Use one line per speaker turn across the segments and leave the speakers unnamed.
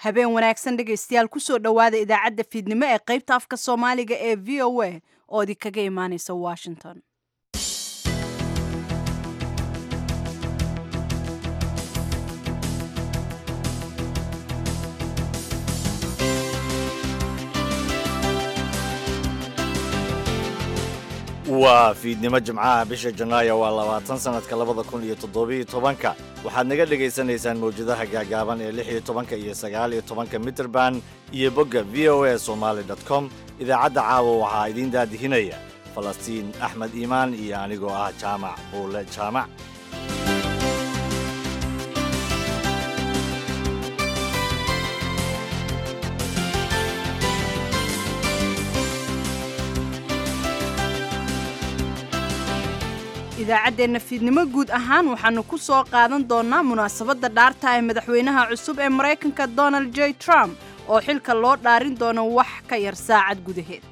habeen wanaagsan dhegaystayaal kusoo dhowaada idaacadda fiidnimo ee qaybta afka soomaaliga ee v o a oo idinkaga imaaneysa washington
waa fiidnimo jimcaha bisha janaayo waa labaatan sannadka labada kun iyo toddobiyo tobanka waxaad naga dhegaysanaysaan mawjadaha gaagaaban ee lix iyo tobanka iyo sagaal iyo tobanka mitrband iyo bogga v o a somaali dot com idaacadda caawa waxaa idiin daadihinaya falastiin axmed iimaan iyo anigoo ah jaamac buule jaamac
idaacaddeenna fiidnimo guud ahaan waxaannu ku soo qaadan doonnaa munaasabadda dhaarta ee madaxweynaha cusub ee maraykanka donald j trump oo xilka loo dhaarin doono wax ka yar saacad gudaheed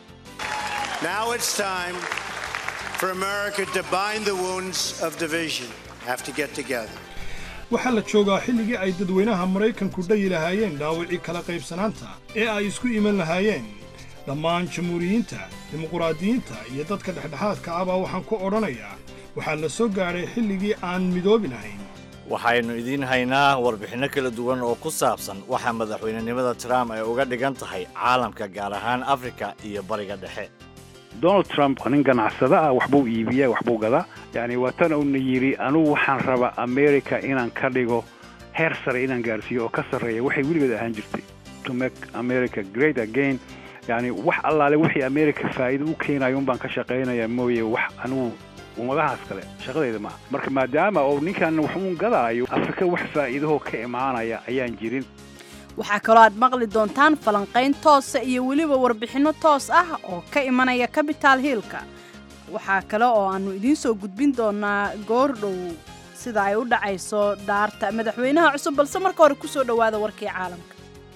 waxaa la joogaa xilligii ay dadweynaha maraykanku dhayi lahaayeen dhaawicii kala qaybsanaanta ee ay isku iman lahaayeen dhammaan jamhuuriyiinta dimuquraadiyiinta iyo dadka dhexdhexaadka ah baa waxaan ku odhanayaa waxaa la soo gaadhay xilligii aan midoobi lahayn
waxaynu idiin haynaa warbixinno kala duwan oo ku saabsan waxa madaxweynenimada trump ay uga dhigan tahay caalamka gaar ahaan afrika iyo bariga dhexe
donald trump nin ganacsada ah waxbuu iibiyaa waxbuu gadaa yacni waa tan uuna yidhi anugu waxaan rabaa america inaan ka dhigo heer sare inaan gaarsiiyo oo ka sarreeya waxay weligeed ahaan jirtay to make america great again yacni wax allaale wixii america faa'iido u keenayo un baan ka shaqaynayaa mooye wax anugu ummadahaas kale shaqadayda maaha marka maadaama uu ninkan wax uun gadaayo afrika wax faa'iidahoo ka imaanaya ayaan jirin
waxaa kaloo aad maqli doontaan falanqayn toosa iyo weliba warbixinno toos ah oo ka imanaya capital hiilka waxaa kale oo aannu idiin soo gudbin doonaa goordhow sida ay u dhacayso dhaarta madaxweynaha cusub balse marka hore ku soo dhowaada warkii caalamka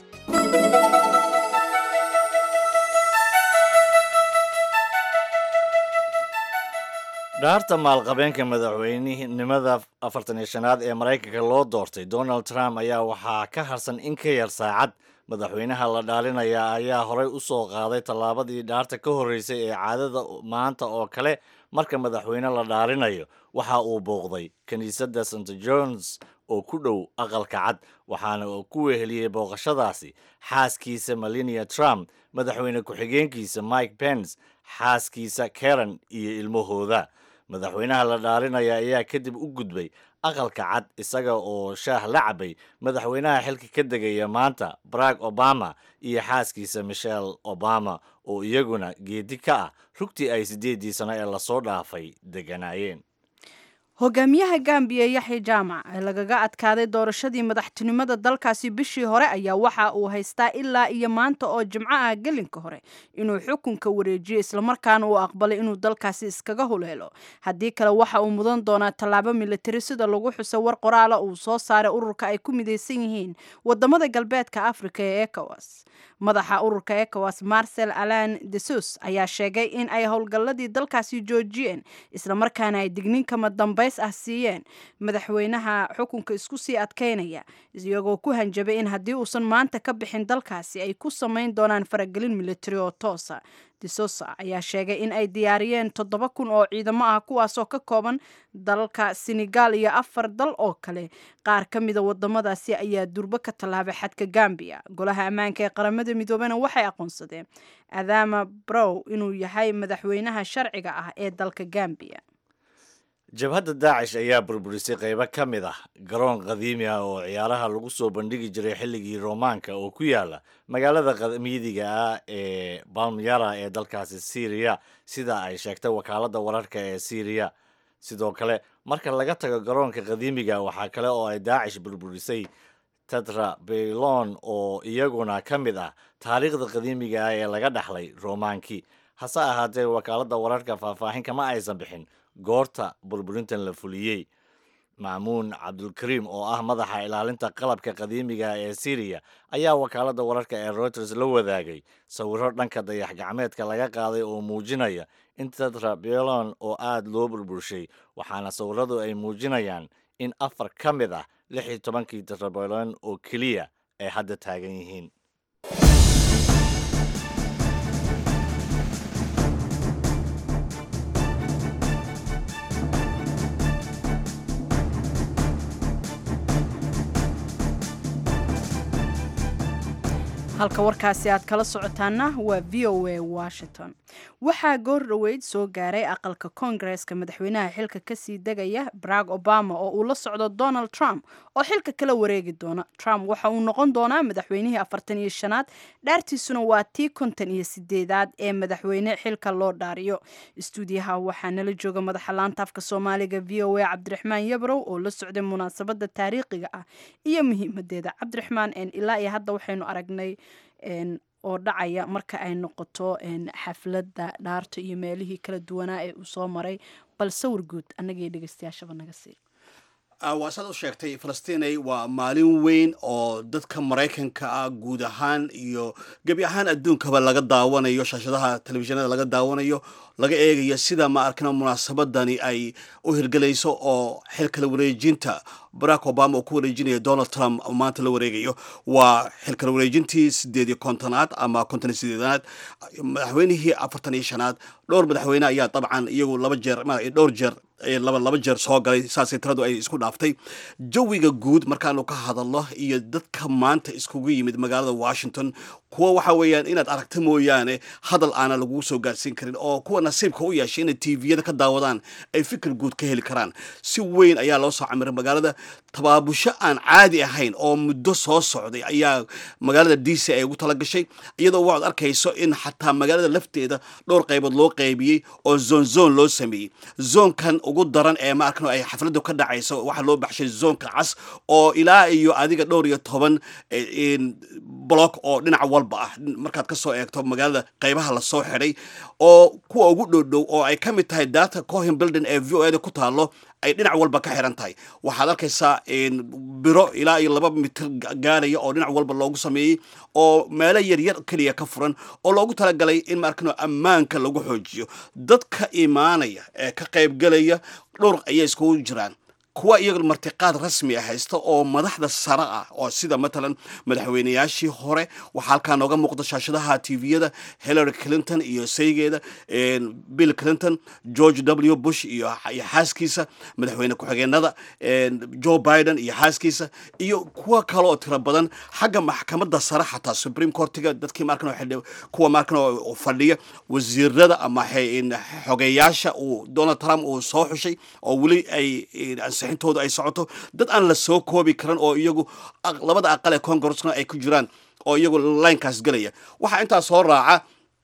dhaarta maalqabeenka madaxweynenimada afartan iyo shanaad ee maraykanka loo doortay donald trump ayaa waxaa ka harsan in ka yar saacad madaxweynaha la dhaalinaya ayaa horey u soo qaaday tallaabadii dhaarta ka horreysay ee caadada maanta oo kale marka madaxweyne la dhaalinayo waxa uu booqday kiniisadda st johns oo ku dhow aqalka cad waxaana uu ku weheliyey booqashadaasi xaaskiisa melania trump madaxweyne ku-xigeenkiisa mike pence xaaskiisa karen iyo ilmahooda madaxweynaha la dhaarinaya ayaa kadib u gudbay aqalka cad isaga oo shaah la cabay madaxweynaha xilka ka degaya maanta barack obama iyo xaaskiisa michelle obama oo iyaguna geedi ka ah rugtii ay siddeeddii sano ee lasoo dhaafay deganaayeen
hogaamiyaha gambiya yaxya jaamac ee lagaga adkaaday doorashadii madaxtinimada dalkaasi bishii hore ayaa waxa uu haystaa ilaa iyo maanta oo jimco ah gelinka hore inuu xukunka wareejiyo islamarkaana uu aqbalay inuu dalkaasi iskaga huleelo haddii kale waxa uu mudan doonaa tallaabo militari sida lagu xuso war qoraala uu soo saaray ururka ay ku midaysan yihiin wadamada galbeedka afrika ee ecowas madaxa ururka ecowas marcel alan desus ayaa sheegay in ay howlgalladii dalkaasi joojiyeen islamarkaana ay dignin kama dambays ah siiyeen madaxweynaha xukunka isku sii adkaynaya iyagoo ku hanjabay in haddii uusan maanta ka bixin dalkaasi ay ku samayn doonaan faragelin militari oo toosa desosa ayaa sheegay in ay diyaariyeen toddoba kun oo ciidamo ah kuwaasoo ka kooban dalka senegal iyo afar dal oo kale qaar ka mida wadamadaasi ayaa durbo ka tallaabay xadka gambiya golaha ammaanka ee qaramada midoobena waxay aqoonsadeen adama brow inuu yahay madaxweynaha sharciga ah ee dalka gambiya
jabhadda daacish ayaa burburisay qaybo ka mid ah garoon qadiimi ah oo ciyaaraha lagu soo bandhigi jiray xilligii roomaanka oo ku yaala magaalada qamiidiga ah ee balmyara ee dalkaasi syriya sida ay sheegtay wakaaladda wararka ee syriya sidoo kale marka laga tago garoonka qadiimiga waxaa kale oo ay daacish burburisay tatra baylon oo iyaguna ka mid ah taariikhda qadiimiga ah ee laga dhaxlay roomaankii hase ahaatee wakaaladda wararka faahfaahin kama aysan bixin goorta burburintan la fuliyey maamuun cabdulkariim oo ah madaxa ilaalinta qalabka qadiimiga ee syriya ayaa wakaaladda wararka ee reuters la wadaagay sawiro dhanka dayax gacmeedka laga qaaday oo muujinaya in tatra belon oo aada loo burburshay waxaana sawiradu ay muujinayaan in afar ka mid ah lix iyo tobankii tetrabelon oo keliya ay hadda taagan yihiin
halka warkaasi aad kala socotaana waa v o a washington waxaa goor dhoweyd soo gaaray aqalka koongareska madaxweynaha xilka kasii degaya barack obama oo uu la socdo donald trump oo xilka kala wareegi doona trump waxa uu noqon doonaa madaxweynihii afartan iyo shanaad dhaartiisuna waa tii konton iyo sideedaad ee madaxweyne xilka loo dhaariyo istuudiyaha waxaa nala jooga madaxa laanta afka soomaaliga v o a cabdiraxmaan yabrow oo la socday munaasabada taariikhiga ah iyo muhiimadeeda cabdiraxmaan ilaa iyo hadda waxaynu aragnay oo dhacaya marka ay noqoto xafladda dhaarta iyo meelihii kala duwanaa ee uu soo maray bal sawir guud annagii dhegeystayaashaba naga sii
waa saad u sheegtay falastinay waa maalin weyn oo dadka maraykanka ah guud ahaan iyo gebi ahaan adduunkaba laga daawanayo shaashadaha telefishinada laga daawanayo laga eegayo sida ma arkana munaasabadani ay u hirgelayso oo xilkala wareejinta barack obama uu ku wareejinayo donald trump maanta la wareegayo waa xilkala wareejintii sideed iyo kontonaad ama konton iyo sideedaad madaxweynihii afartan iyo shanaad dhowr madaxweyne ayaa dabcan iyagu laba jeer dhowr jeer laba laba jeer soo galay saasay tiradu ay isku dhaaftay jawiga guud markaanu ka hadalno iyo dadka maanta iskugu yimid magaalada washington kuwa waxa weeyaan inaad aragta mooyaane hadal aana lagu soo gaarsiin karin oo kuwa nasiibka u yeeshay inay tviyada ka daawadaan ay fikir guud ka heli karaan si weyn ayaa loo soo camiray magaalada tabaabusho aan caadi ahayn oo muddo soo socday ayaa magaalada d c ay ugu talagashay iyadoo waxaad arkayso in xataa magaalada lafteeda dhowr qaybood loo qaybiyey oo zon zon loo sameeyey zoonkan ugu daran ee maarkan ay xafladu ka dhacayso waxaa loo baxshay zoonka cas oo ilaa iyo adiga dhowr iyo toban block oo dhinaca walba ah markaad ka soo eegto magaalada qaybaha lasoo xidhay oo kuwa ugu dhowdhow oo ay ka mid tahay data cohen building ee v o eda ku taalo ay dhinac walba ka xiran tahay waxaad arkaysaa biro ilaa iyo laba mitir gaaraya oo dhinac walba loogu sameeyey oo meelo yaryar keliya ka furan oo loogu talagalay in maarkano ammaanka lagu xoojiyo dadka imaanaya ee ka qaybgelaya dhowr ayay iskugu jiraan kuwa iyaga martiqaad rasmi ah haysta oo madaxda sare ah oo sida matalan madaxweynayaashii hore waxaa halkaa nooga muuqda shaashadaha tviyada hillary clinton iyo saygeeda bill clinton george w bush iyo xaaskiisa madaxweyne ku-xigeenada joe biden iyo xaaskiisa iyo kuwa kale oo tiro badan xagga maxkamadda sare xataa supreme courtiga dadkii markan kuwa markan fadhiya wasiirada ama xogeyaasha uu donald trump uu soo xushay oo weli ay ansixintooda ay socoto dad aan la soo koobi karan oo iyagu labada aqal ee congressna ay ku jiraan oo iyagu linekaas gelaya waxaa intaa soo raaca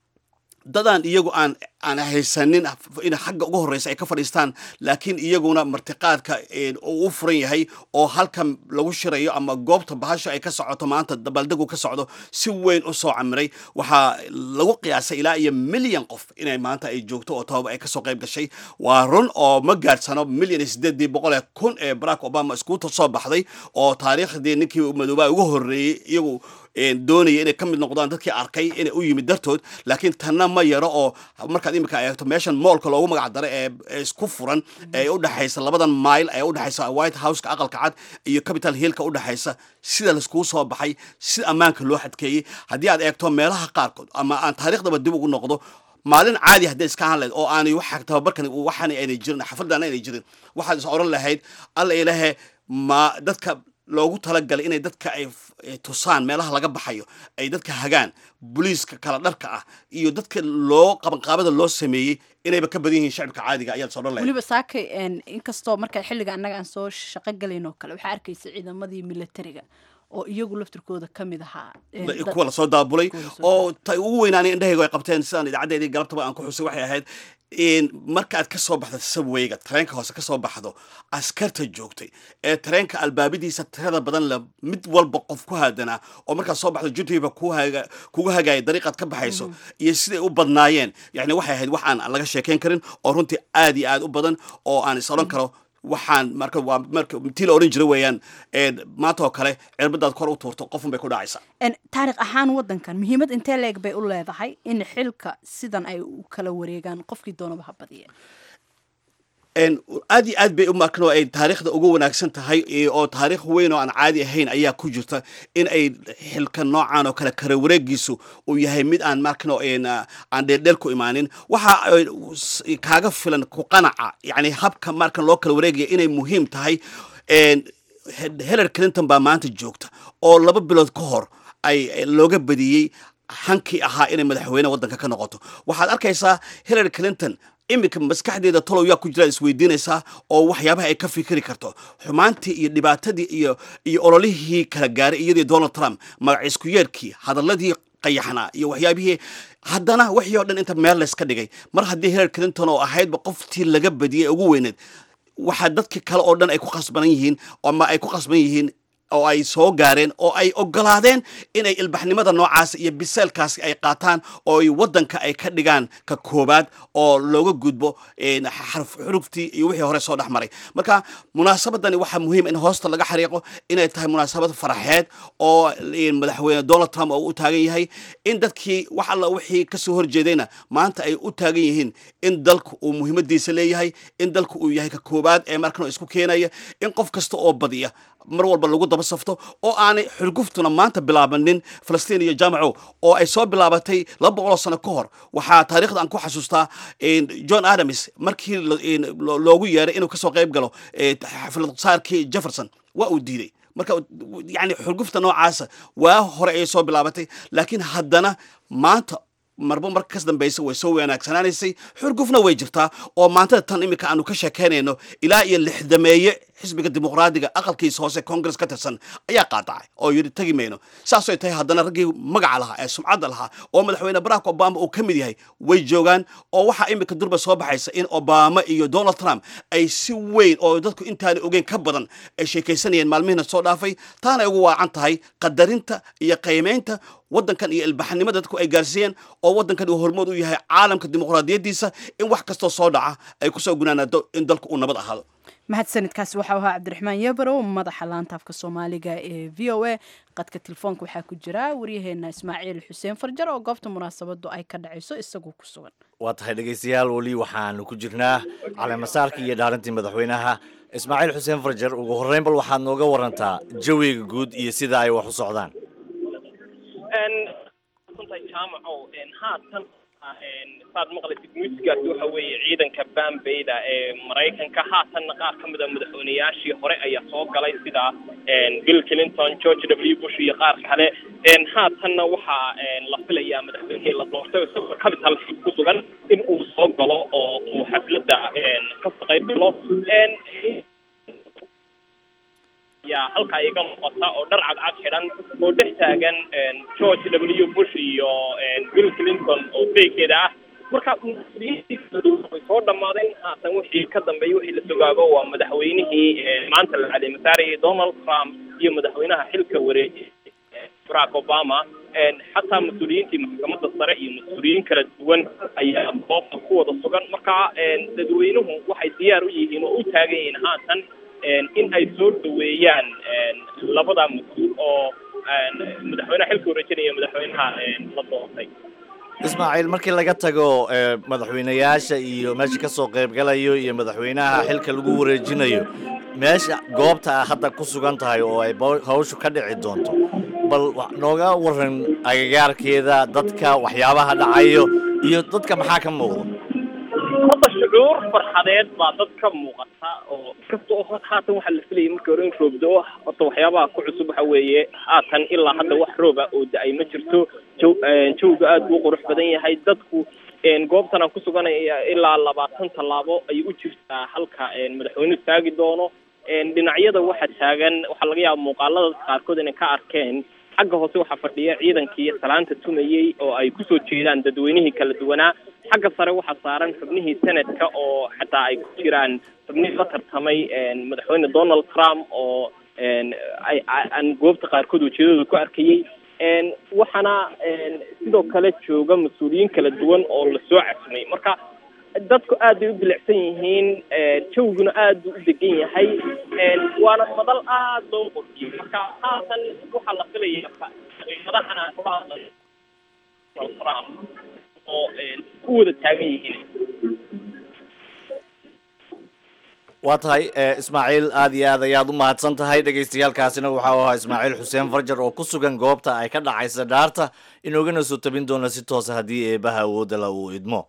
dadaan iyagu aan aan haysanin in xagga ugu horreysa ay ka fadhiistaan laakiin iyaguna martiqaadka uu u furan yahay oo halkan lagu shirayo ama goobta bahasha ay ka socoto maanta dabaaldegu ka socdo si weyn u soo camiray waxaa lagu qiyaasay ilaa iyo milyan qof inay maanta ay joogto oo tababa ay kasoo qayb gashay waa run oo ma gaadhsano milyan iyo sideedii boqol ee kun ee barack obama iskuuta soo baxday oo taariikhdii ninkii madoobaa ugu horreeyey iyagu doonaya inay ka mid noqdaan dadkii arkay inay u yimid dartood laakiin tanna ma yaro oo markaad imika eegto meeshan moolka loogu magac daray ee isku furan ee u dhexaysa labadan mile ee u dhexaysa white houseka aqalka cad iyo capital hillka u dhexaysa sida laiskugu soo baxay sida ammaanka loo xadkeeyey haddii aad eegto meelaha qaarkood ama aan taariikhdaba dib ugu noqdo maalin caadi hadday iska ahaan lahayd oo aanay wax tababarkan waxaan aynay jirin xafladan aynay jirin waxaad is oran lahayd alla ilahe ma dadka loogu talagalay inay dadka ay tusaan meelaha laga baxayo ay dadka hagaan booliiska kala dharka ah iyo dadka loo qabanqaabada loo sameeyey inayba ka badan yihiin shacibka caadiga ayaad soo dhan lahayd
weliba saakay inkastoo marka xilliga annaga aan soo shaqo galayn oo kale waxaa arkaysa ciidamadii militariga oo iyagu laftirkooda ka mid ahaa
kuwa lasoo daabulay oo ta ugu weynaanay indhahaygu ay qabteen sidaan idaacadeedii galabtaba aan ku xusay waxay ahayd markaaad ka soo baxda sabweyga tareenka hoose ka soo baxdo askarta joogtay ee tareenka albaabadiisa tirada badan le mid walba qof ku haadanaa oo markaad soo baxdo jutiba kugu hagaaya dariiqaad ka baxayso iyo siday u badnaayeen yani waxay ahayd wax aan laga sheekayn karin oo runtii aad iyo aad u badan oo aan is odhan karo waxaan marka waa marka tii la odhan jira weeyaan maanta oo kale cirbadaad kor u tuurto qofun bay ku dhacaysaa
taarikh ahaan waddankan muhiimad intee leeg bay u leedahay in xilka sidan ay u kala wareegaan qofkii doonaba ha badiya
aad iyo aad bay u markan oo ay taariikhda ugu wanaagsan tahay oo taariikh weyn oo aan caadi ahayn ayaa ku jirta in ay xilka noocan oo kale kala wareegiisu uu yahay mid aan markan oo aan dheeldheel ku imaanin waxa kaaga filan ku qanaca yani habka markan loo kala wareegaya inay muhiim tahay hillary clinton baa maanta joogta oo laba bilood ka hor ay looga badiyey hankii ahaa inay madaxweyne waddanka ka noqoto waxaad arkaysaa hillary clinton iminka maskaxdeeda talow yaa ku jiraad isweydiinaysaa oo waxyaabaha ay ka fikiri karto xumaantii iyo dhibaatadii iyo iyo ololihii kala gaaray iyadii donald trump magaciisku yeerkii hadaladii qayaxnaa iyo waxyaabihii haddana wixii oo dhan inta meel layska dhigay mar haddii hillary clinton oo ahaydba qoftii laga badiyey ugu weyneed waxaa dadkii kale oo dhan ay ku khasbanan yihiin ama ay ku khasban yihiin oo ay soo gaareen oo ay ogolaadeen inay ilbaxnimada noocaas iyo biseelkaasi ay qaataan oo ay waddanka ay ka dhigaan ka koobaad oo looga gudbo xuruftii iyo wixii hore soo dhex maray marka munaasabadani waxaa muhiim in hoosta laga xariiqo inay tahay munaasabad faraxeed oo madaxweyne donald trump oo u taagan yahay in dadkii wax alla wixii kasoo horjeedayna maanta ay u taagan yihiin in dalku uu muhiimadiisa leeyahay in dalku uu yahay ka koobaad ee markan isku keenaya in qof kasta oo badiya mar walba lagu daba safto oo aanay xurguftuna maanta bilaabanin falastiin iyo jaamaco oo ay soo bilaabatay laba boqoloo sano ka hor waxaa taarikhda aan ku xasuustaa john adams markii loogu yeeray inuu kasoo qayb galo xaflad saarkii jefferson waa uu diiday marka yani xurgufta noocaasa waa hore ayay soo bilaabatay laakiin haddana maanta marba marka kas dambaysa way soo wanaagsanaanaysay xurgufna way jirtaa oo maantada tan iminka aanu ka sheekaynayno ilaa iyo lixdameeye xisbiga dimuqraadiga aqalkiisa hoose congress ka tirsan ayaa qaadacay oo yidhi tegi mayno saasay tahay haddana raggii magaca lahaa ee sumcadda lahaa oo madaxweyne barack obama uu ka mid yahay way joogaan oo waxaa iminka durba soo baxaysa in obama iyo donald trump ay si weyn oo dadku intaana ogeyn ka badan ay sheekaysanayeen maalmihina soo dhaafay taana ugu waacan tahay qadarinta iyo qiimaynta waddankan iyo ilbaxnimada dadku ay gaarsiiyeen oo waddankan uu hormood u yahay caalamka dimuqraadiyaddiisa in wax kastoo soo dhaca ay kusoo gunaanaado in dalku uu nabad ahaado
mahadsanidkaasi waxau ahaa cabdiraxmaan yebarow madaxa laantaafka soomaaliga ee v o a qadka telefoonka waxaa ku jira waryaheena ismaaciil xuseen farjar oo goobta munaasabadu ay ka dhacayso isagoo ku sugan
waa tahay dhegaystayaal weli waxaanu ku jirnaa caleemasaarkii iyo dhaarintii madaxweynaha ismaaciil xuseen farjar ugu horreyn bal waxaad nooga warantaa jawiga guud iyo sida ay wax u socdaan
saad maqlaysid muusigaasi waxa weeye ciidanka bambeyda ee maraykanka haatanna qaar ka mid a madaxweyneyaashii hore ayaa soo galay sida bill clinton george w bush iyo qaar kale haatanna waxaa la filayaa madaxweynihii la doortay isagoo capital ku sugan in uu soo galo oo uu xafladda ka qayb galo yaa halkaa iga muuqata oo dhar cadcad xidhan oo dhex taagan george w bush iyo bill clinton oo beegeeda ah marka way soo dhammaadeen haatan wixii ka dambeeyey wixii la sogaago waa madaxweynihii maanta la caleemasaarayay donald trump iyo madaxweynaha xilka wareejiyay barack obama xataa mas-uuliyiintii maxkamadda sare iyo mas-uuliyiin kala duwan ayaa goobta ku wada sugan marka dadweynuhu waxay diyaar u yihiin oo u taagan yihiin haatan in ay soo dhaweeyaan labada mas-uul oo madaxweynaha xilka wareejinaya madaxweynaha la doortay
ismaaciil markii laga tago madaxweyneyaasha iyo meesha ka soo qaybgalayo iyo madaxweynaha xilka lagu wareejinayo meesha goobta a hadda ku sugan tahay oo ay hawshu ka dhici doonto bal nooga waran agagaarkeeda dadka waxyaabaha dhacayo iyo dadka maxaa ka muuqda
hadda shucuur farxadeed baa dad ka muuqata oo kasta oo haatan waxaa la filayay markii hore in roobdo horta waxyaabaha ku cusub waxa weeye haatan ilaa hadda wax rooba oo da-ay ma jirto jaw jawga aada buu qurux badan yahay dadku goobtan aan ku suganaya ilaa labaatan tallaabo ayay u jirtaa halka madaxweynuhu taagi doono dhinacyada waxa taagan waxaa laga yaaba muuqaalada qaarkood inay ka arkeen xagga hoose waxaa fadhiya ciidankii salaanta tumayey oo ay kusoo jeedaan dadweynihii kala duwanaa xagga sare waxaa saaran xubnihii senadka oo xataa ay ku jiraan xubnihii la tartamay madaxweyne donald trump oo ay aan goobta qaarkood ujeedadooda ku arkayey waxaana sidoo kale jooga mas-uuliyiin kala duwan oo lasoo casmay marka dadku aad bay u bilicsan yihiin jawguna aad buu u degan yahay waana madal aad loo qoriyey marka haatan waxaa la filaya madaxana kula hadlay trump oo u wada taagan yihiin
waa tahay ismaaciil aad iyo aad ayaad u mahadsan tahay dhegaystayaalkaasina waxaa u ahaa ismaaciil xuseen farjar oo ku sugan goobta ay ka dhacaysa dhaarta inoogana soo tabin doona si toosa haddii eebaha awoodala uu idmo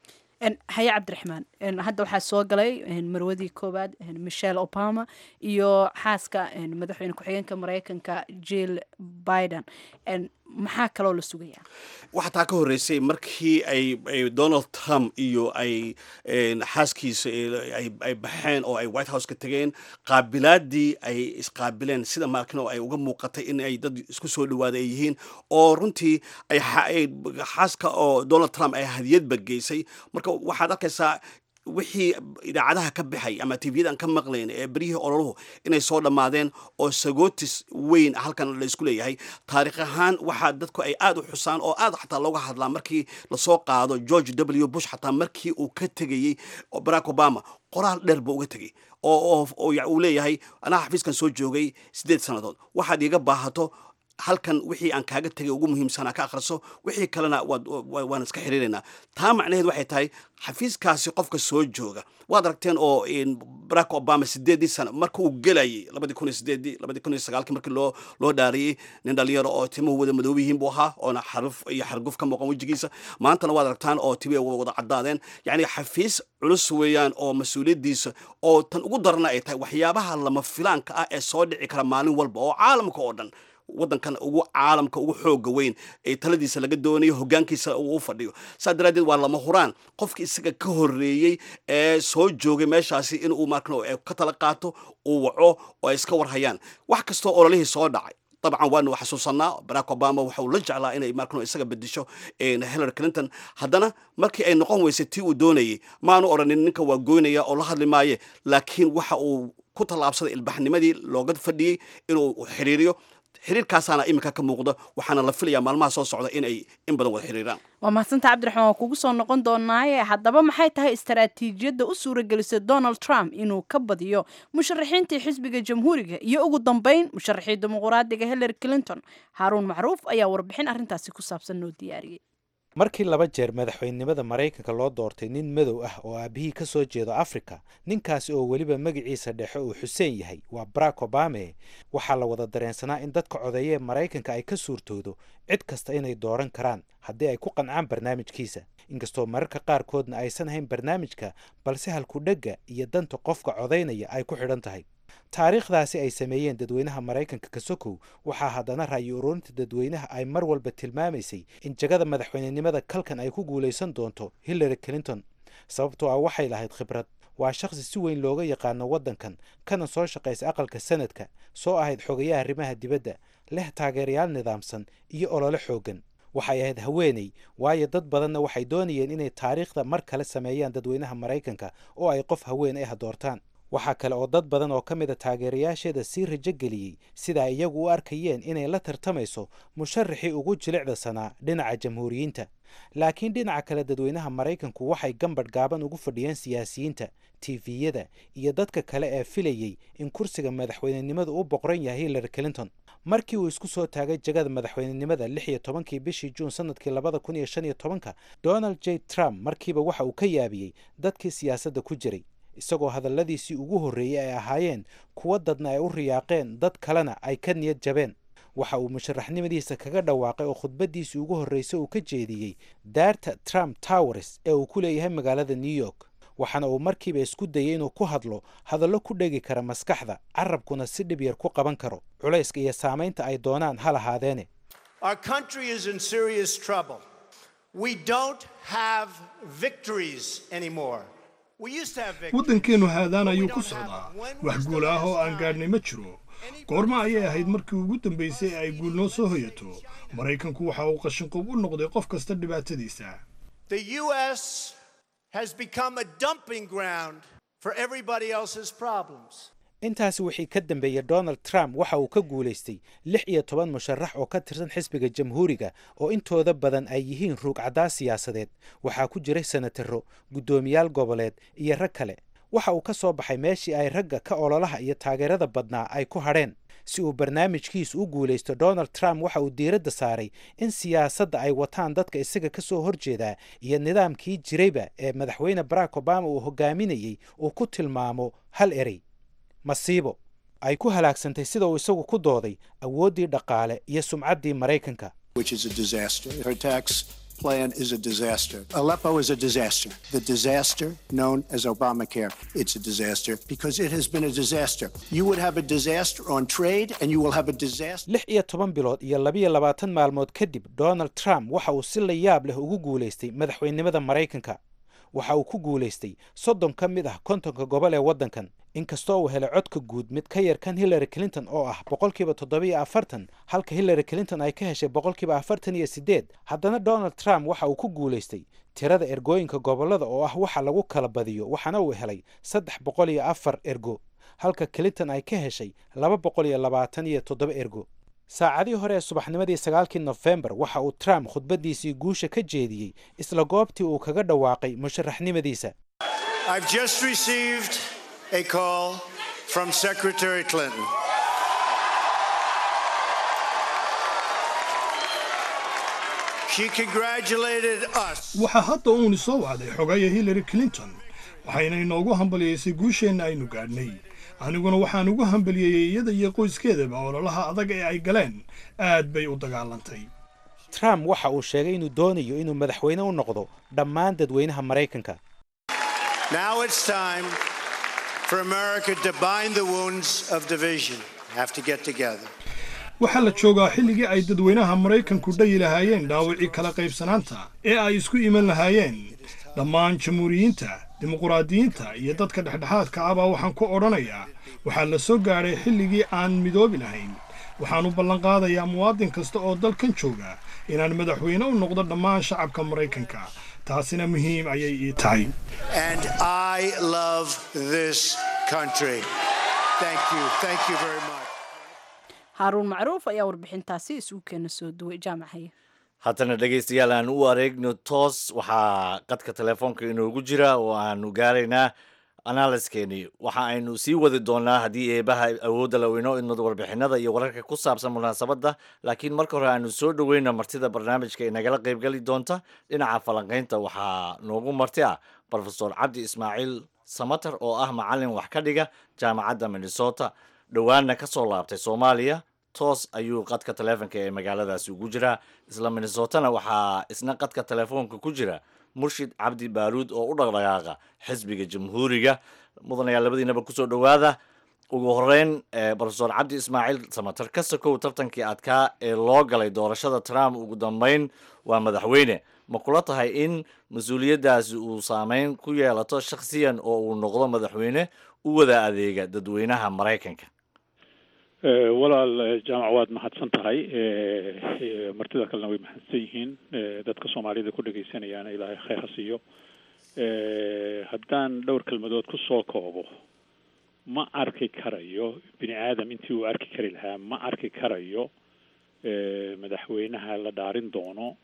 haye cabdiraxmaan hadda waxaa soo galay marwadii koowaad michelle obama iyo xaaska madaxweyne ku-xigeenka mareykanka jill biden maxaa kaloo la sugayaa
waxaa taa ka horreysay markii ay donald trump iyo ay xaaskiisa ay baxeen oo ay white house ka tegeen qaabilaadii ay isqaabileen sida markino ay uga muuqatay in ay dad isku soo dhawaada ay yihiin oo runtii ay xaaska oo donald trump ay hadiyadba geysay marka waxaad arkaysaa wixii idaacadaha ka baxay ama tvyadan ka maqlayn ee beryihii ololuhu inay soo dhammaadeen oo sagootis weyn halkan la isku leeyahay taarikh ahaan waxaa dadku ay aad u xusaan oo aad xataa looga hadlaa markii lasoo qaado george w bush xataa markii uu ka tegayey barack obama qoraal dheer buu uga tegay oo uu leeyahay anaa xafiiskan soo joogay siddeed sannadood waxaad iiga baahato halkan wixii aan kaaga tegay ugu muhiimsanaa ka akhriso wixii kalena waan iska xiriiraynaa taa macnaheed waxay tahay xafiiskaasi qofka soo jooga waad aragteen oo barack obama sideedii sano marka uu gelayay labadii kun iyo sideedii labadii kun iyo sagaalkii markii loo loo dhaariyey nin dhalinyaro oo timuhu wada madoob yihiin buu ahaa oona xaruf iyo xarguf ka muuqan wejigiisa maantana waad aragtaan oo tibi wada caddaadeen yacni xafiis culus weeyaan oo mas-uuliyaddiisa oo tan ugu darana ay tahay waxyaabaha lama filaanka ah ee soo dhici kara maalin walba oo caalamka oo dhan waddankan ugu caalamka ugu xooga weyn ee taladiisa laga doonayo hogaankiisa uu u fadhiyo saa daraaddeed waa lama huraan qofki isaga ka horreeyey ee soo joogay meeshaasi inuu markano ka tala qaato uu waco oo ay iska warhayaan wax kastoo ololihii soo dhacay dabcan waanu xasuusanaa barack obama waxa uu la jeclaa inay markano isaga bedesho hillary clinton haddana markii ay noqon weysay tii uu doonayay maanu odhanin ninka waa goynaya oo la hadli maaye laakiin waxa uu ku tallaabsaday ilbaxnimadii looga fadhiyey inuu xiriiriyo xiriirkaasaana iminka ka muuqda waxaana la filayaa maalmaha soo socda in ay in badan wada xiriiraan
waa mahadsanta cabdiraxmaan waa kugu soo noqon doonaaye haddaba maxay tahay istaraatiijiyadda u suuragelisay donald trump inuu ka badiyo musharaxiintii xisbiga jamhuuriga iyo ugu dambeyn musharaxii dimuquraadiga hillary clinton haaruun macruuf ayaa warbixin arrintaasi ku saabsan noo diyaariyey
markii laba jeer madaxweynenimada maraykanka loo doortay nin madow ah oo aabihii ka soo jeedo afrika ninkaasi oo weliba magaciisa dhexe uu xuseen yahay waa barack obame waxaa la wada dareensanaa in dadka codeeye ee maraykanka ay ka suurtoodo cid kasta inay dooran karaan haddii ay ku qancaan barnaamijkiisa inkastoo mararka qaarkoodna aysan ahayn barnaamijka balse halkudhegga iyo danta qofka codaynaya ay ku xidhan tahay taariikhdaasi ay sameeyeen dadweynaha maraykanka kasokow waxaa haddana ra'yi ururinta dadweynaha ay mar walba tilmaamaysay in jagada madaxweynenimada kalkan ay ku guulaysan doonto hillary clinton sababtoo ah waxay lahayd khibrad waa shakhsi si weyn looga yaqaano waddankan kana soo shaqaysa aqalka sanadka soo ahayd xogayaha arrimaha dibadda leh taageerayaal nidaamsan iyo olole xooggan waxay ahayd haweeney waayo dad badanna waxay doonayeen inay taariikhda mar kale sameeyaan dadweynaha maraykanka oo ay qof haween ah doortaan waxaa kale oo dad badan oo ka mid a taageerayaasheeda sii rajo geliyey sida ay iyagu u arkayeen inay la tartamayso musharaxii ugu jilicda sanaa dhinaca jamhuuriyiinta laakiin dhinaca kale dadweynaha maraykanku waxay gambadh gaaban ugu fadhiyeen siyaasiyiinta tifiyada iyo dadka kale ee filayey in kursiga madaxweynenimadu u boqran yahay hillary clinton markii uu isku soo taagay jagada madaxweynenimada lix iyo tobankii bishii juun sanadkii labada kun iyo shan iyo tobanka donald j trump markiiba waxa uu ka yaabiyey dadkii siyaasadda ku jiray isagoo hadalladiisii ugu horreeyey ay ahaayeen kuwa dadna ay u riyaaqeen dad kalena ay ka niyad jabeen waxa uu musharaxnimadiisa kaga dhawaaqay oo khudbaddiisii ugu horreysay uu ka jeediyey daarta trump towers ee uu ku leeyahay magaalada new york waxaana uu markiiba isku dayay inuu ku hadlo hadallo ku dhegi kara maskaxda carabkuna si dhib yar ku qaban karo culayska iyo saamaynta ay doonaan ha lahaadeene
waddankeennu haadaan ayuu ku socdaa wax guul ah oo aan gaadhnay ma jiro goorma ayay ahayd markii ugu dambaysay ee ay guul noo soo hoyato maraykanku waxa uu qashinqob u noqday qof kasta dhibaatadiisa
intaasi wixii ka dambeeyey donald trump waxa uu ka guulaystay lix iyo toban musharax oo ka tirsan xisbiga jamhuuriga oo intooda badan ay yihiin ruugcaddaa siyaasadeed waxaa ku jiray senataro guddoomiyaal goboleed iyo rag kale waxa uu ka soo baxay meeshii ay ragga ka ololaha iyo taageerada badnaa ay ku hadheen si uu barnaamijkiisu u guulaysto donald trump waxa uu diiradda saaray in siyaasadda ay wataan dadka isaga ka soo horjeedaa iyo nidaamkii jirayba ee madaxweyne barack obama uu hogaaminayey uu ku tilmaamo hal erey masiibo ay ku halaagsantay sida uu isagu ku dooday awooddii dhaqaale iyo sumcaddii maraykanka
which is a disaster. Her tax plan is a disaster. Aleppo is a disaster. The disaster known as Obamacare, it's a disaster because it has been a disaster. You would have a disaster on trade and you will have a disaster.
lix iyo toban bilood iyo labiyo labaatan maalmood kadib donald trump waxa uu si la yaab leh ugu guulaystay madaxweynimada maraykanka waxa uu ku guulaystay soddon ka mid ah kontonka gobol ee waddankan inkastoo uu helay codka guud mid ka yar kan hillary clinton oo ah boqolkiiba toddobiyo afartan halka hillary clinton ay ka heshay boqolkiiba afartan iyo siddeed haddana donald trump waxa uu ku guulaystay tirada ergooyinka gobollada oo ah waxa lagu kala badiyo waxaana uu helay saddex boqol iyo afar ergo halka clinton ay ka heshay laba boqol iyo labaatan iyo toddoba ergo saacadii hore ee subaxnimadii sagaalkii nofembar waxa uu trump khudbaddiisii guusha ka jeediyey isla goobtii uu kaga dhawaaqay musharaxnimadiisa
I've just received a call from Secretary Clinton. She congratulated us.
waxaa hadda uuni soo wacday xogaya hillary clinton waxayna inoogu hambaliyaysay guusheenna aynu gaadhnay aniguna waxaan ugu hambaliyeeyey iyada iyo qoyskeedaba ololaha adag ee ay galeen aad bay u dagaalantay
trump waxa uu sheegay inuu doonayo inuu madaxweyne u noqdo dhammaan dadweynaha maraykanka
Now it's time for America to bind the wounds of division. Have to get together.
waxaa la joogaa xilligii ay dadweynaha maraykanku dhayi lahaayeen dhaawacii kala qaybsanaanta ee ay isku iman lahaayeen dhammaan jamhuuriyiinta dimuquraadiyiinta iyo dadka dhexdhexaadka ah baa waxaan ku odhanayaa waxaa la soo gaadhay xilligii aan midoobi lahayn waxaan u ballanqaadayaa muwaadin kasta oo dalkan jooga inaan madaxweyne u noqdo dhammaan shacabka maraykanka taasina muhiim ayay ii tahay
And I love this country. Thank you. Thank you very much.
haaruun macruuf ayaa warbixintaasi isugu keena soo duway jaamacaye
haddana dhegaystayaal aan u areegno toos waxaa qadka telefoonka inoogu jira oo aanu gaaraynaa analyskeeni waxa aynu sii wadi doonaa haddii eebaha awoodda la inoo idmado warbixinada iyo wararka ku saabsan munaasabadda laakiin marka hore aanu soo dhoweyna martida barnaamijka ee nagala qaybgeli doonta dhinaca falanqaynta waxaa noogu marti ah brofesor cabdi ismaaciil samater oo ah macalin wax ka dhiga jaamacadda minnesota dhowaanna ka soo laabtay soomaaliya toos ayuu qadka telefoonka ee magaaladaasi ugu jiraa isla minnesotana waxaa isna qadka telefoonka ku jira murshid cabdi baaruud oo u dhaqdhaqaaqa xisbiga jamhuuriga mudanayaa labadiinaba kusoo dhowaada ugu horeyn brofesor cabdi ismaaciil samater ka sokow tartankii adkaa ee loo galay doorashada trump ugu dambeyn waa madaxweyne ma kula tahay in mas-uuliyaddaasi uu saameyn ku yeelato shakhsiyan oo uu noqdo madaxweyne u wada adeega dadweynaha maraykanka
walaal jaamac waad mahadsan tahay martida kalena way mahadsan yihiin dadka soomaalida ku dhagaysanayaana ilaahay khayr ha siiyo haddaan dhowr kelmadood ku soo koobo ma arki karayo bini aadam intii uu arki kari lahaa ma arki karayo madaxweynaha la dhaarin doono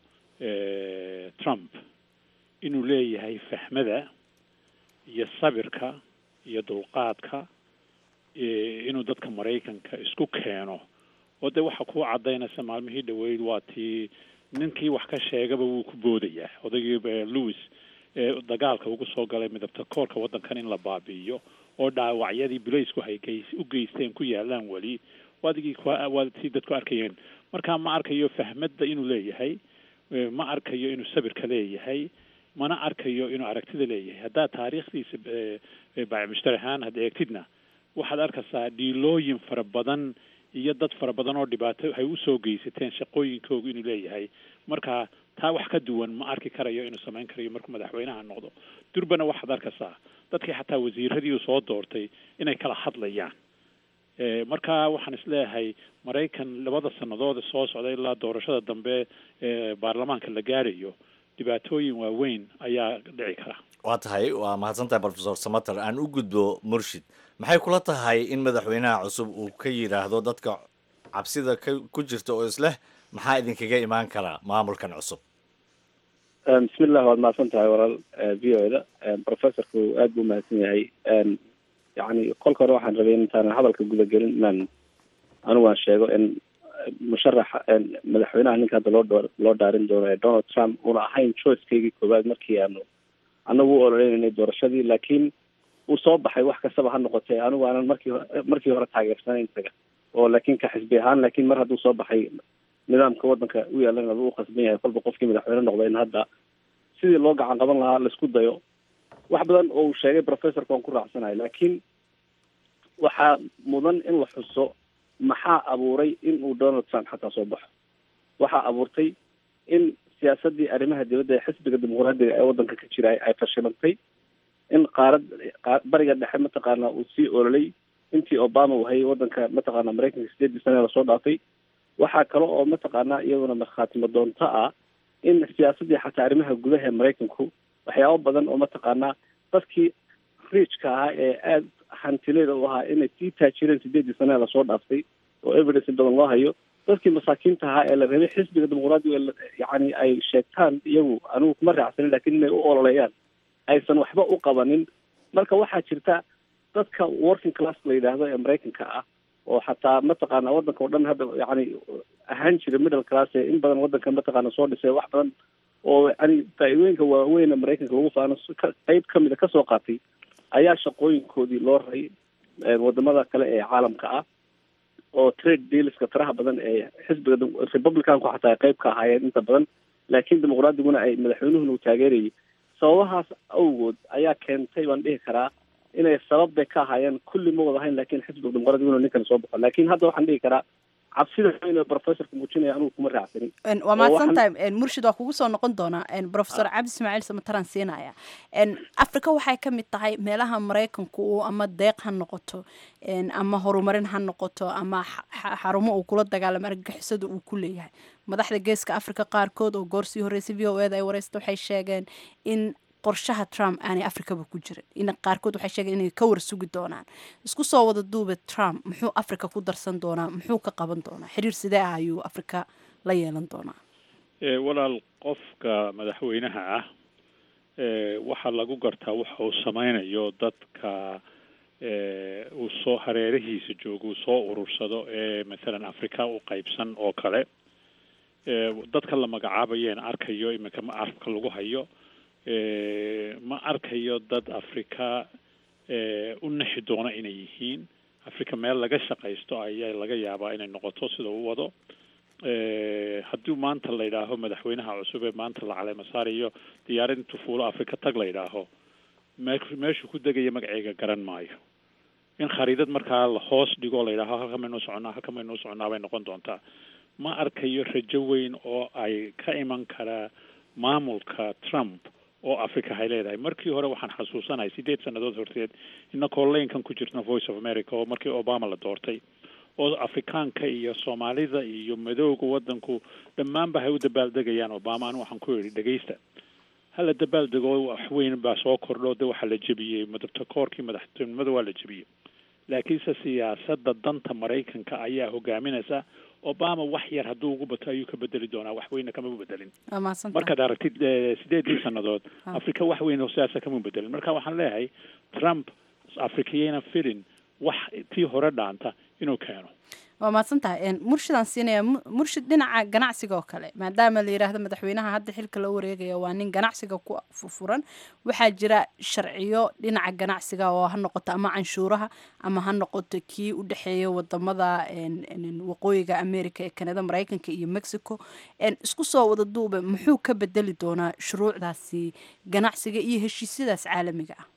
trump inuu leeyahay fahmada iyo sabirka iyo dulqaadka inuu dadka maraykanka isku keeno oo dee waxa ku cadaynaysa maalmihii dhaweyd waa tii ninkii wax ka sheegaba wuu ku boodayaa odaygii louis ee dagaalka ugu soo galay midabta koorka waddankan in la baabi'iyo oo dhaawacyadii bilaysku hay u geysteen ku yaalaan weli waadigii waa tii dadku arkayeen marka ma arkayo fahmadda inuu leeyahay ma arkayo inuu sabirka leeyahay mana arkayo inuu aragtida leeyahay haddaad taariikhdiisa baamushtari ahaan had eegtidna waxaad arkaysaa dhiilooyin fara badan iyo dad fara badan oo dhibaato ay usoo geysateen shaqooyinkoogu inuu leeyahay marka taa wax ka duwan ma arki karayo inuu samayn karayo markuu madaxweynaha noqdo durbana waxaad arkaysaa dadkii xataa wasiiradii uu soo doortay inay kala hadlayaan marka waxaan isleeyahay maraykan labada sannadood soo socda ilaa doorashada dambe ee baarlamaanka la gaarayo dhibaatooyin waaweyn ayaa dhici kara
waa tahay waa mahadsantahay brofesor samater aan u gudbo murshid maxay kula tahay in madaxweynaha cusub uu ka yidhaahdo dadka cabsida ku jirta oo isleh maxaa idinkaga imaan karaa maamulkan cusub
bismillah waad mahadsan tahay walaal v o da professorku aad buu mahadsan yahay yani kolka hore waxaan rabay intaanan hadalka gudagelin inaan anigu aan sheego in musharaxa madaxweynaha ninka hadda loo dho loo dhaarin doono ee donald trump una ahayn choicekeygii koowaad markii aanu anagu u ololeynay doorashadii laakiin uu soo baxay wax kastaba ha noqotee anigu aanan markii markii hore taageersanayn isaga oo laakiin ka xisbi ahaan laakiin mar hadduu soo baxay nidaamka waddanka u yaalana u qasban yahay kolba qofkii madaxweyne noqda in hadda sidii loo gacan qaban lahaa laisku dayo wax badan oo uu sheegay professorka waan ku raacsanahay laakiin waxaa mudan in la xuso maxaa abuuray in uu donald trump xataa soo baxo waxaa abuurtay in siyaasadii arrimaha dibadda ee xisbiga dimuqraadiga ee waddanka ka jira ay fashilantay in qaarad bariga dhexe mataqaana uu sii ololay intii obama uu hayay waddanka mataqaana maraykanka sideedii sane lasoo dhaafay waxaa kale oo mataqaana iyaduna markhaatimo doonto ah in siyaasadii xataa arrimaha gudaha ee maraykanku waxyaabo badan oo mataqaana dadkii riijka ahaa ee aada hantileeda u ahaa inay sii taajireen sideedii sane lasoo dhaaftay oo evidence badan loo hayo dadkii masaakiinta ahaa ee la rabay xisbiga dimuqraadiga yacni ay sheegtaan iyagu anigu kuma raacsanin lakin inay u ololeeyaan aysan waxba u qabanin marka waxaa jirta dadka working class la yidhaahdo ee maraykanka ah oo xataa mataqaana waddanka oo dhan hadda yani ahaan jira middle class ee in badan waddanka mataqaana soo dhisay wax badan oo yani faa-iidooyinka waaweyn ee maraykanka lagu faano qeyb kamida kasoo qaatay ayaa shaqooyinkoodii loo raray wadamada kale ee caalamka ah oo trade dealska faraha badan ee xisbiga republicanku xataa ay qeyb ka ahaayeen inta badan laakiin dimuqraadiguna ay madaxweynuhuna uu taageerayay sababahaas awgood ayaa keentay baan dhihi karaa inay sabab bay ka ahaayeen kulli ma wada hayn lakin xisbiga dimuqraadigu ninkan soo baxo lakin hadda waxaan dhihi karaa cabsida weyn ee professorka muujinaya anigu kuma raacsanin
waa mahadsan tahay murshid waa kugu soo noqon doonaa professor cabdi ismaaciil samataran siinaya africa waxay ka mid tahay meelaha maraykanku uu ama deeq ha noqoto ama horumarin ha noqoto ama xarumo uu kula dagaalamo argagixisada uu ku leeyahay madaxda geeska africa qaarkood oo goorsii horreysay v o eda ay wareysta waxay sheegeen in qorshaha trump aanay africaba ku jirin in qaarkood waxay sheegeen inay ka warsugi doonaan isku soo wada duube trump muxuu africa ku darsan doonaa muxuu ka qaban doonaa xiriir sidee ah ayuu africa la yeelan doonaa
walaal qofka madaxweynaha ah waxaa lagu gartaa waxa uu sameynayo dadka uu soo hareerihiisa joogo uu soo urursado ee mathalan africa u qeybsan oo kale dadka la magacaabayeen arkayo iminka ma arabka lagu hayo ma arkayo dad africa u nexi doona inay yihiin africa meel laga shaqaysto ayaa laga yaabaa inay noqoto sida u wado haddii maanta la yidhaaho madaxweynaha cusub ee maanta la caleema saarayo diyaarad intuu fuulo africa tag la yidhaaho me meeshuu ku degaya magaceega garan maayo in khariidad markaa la hoos dhigo la yidhaaho halka maynuu soconaa halka maynuu soconaa bay noqon doontaa ma arkayo rajo weyn oo ay ka iman karaa maamulka trump oo africa hay leedahay markii hore waxaan xasuusanahay sideed sannadood horteed inakoo laynkan ku jirtna voice of america oo markii obama la doortay oo afrikaanka iyo soomaalida iyo madowga waddanku dhammaanba hay u dabaaldegayaan obama anu waxaan ku yidhi dhegaysta hala dabaaldego wax weyn baa soo kordho de waxaa la jebiyey madabta koorkii madaxtinimada waa la jebiyey laakiinse siyaasadda danta maraykanka ayaa hogaaminaysa obama wax yar hadduu ugu bato ayuu ka bedeli doonaa wax weyna kama bedelin markaad aragtid sideedii sannadood africa wax weyn oo siyaasa kama bedelin marka waxaan leeyahay trump africayana filin wax tii hore dhaanta inuu keeno
waa mahadsan tahay murshidaan siinaya murshid dhinaca ganacsiga oo kale maadaama la yidhaahdo madaxweynaha hadda xilka la wareegaya waa nin ganacsiga ku furan waxaa jira sharciyo dhinaca ganacsiga oo ha noqoto ama canshuuraha ama ha noqoto kii u dhexeeya wadamada waqooyiga america ee kanada maraykanka iyo mexico isku soo wada duube muxuu ka bedeli doonaa shuruucdaasi ganacsiga iyo heshiisyadaas caalamiga ah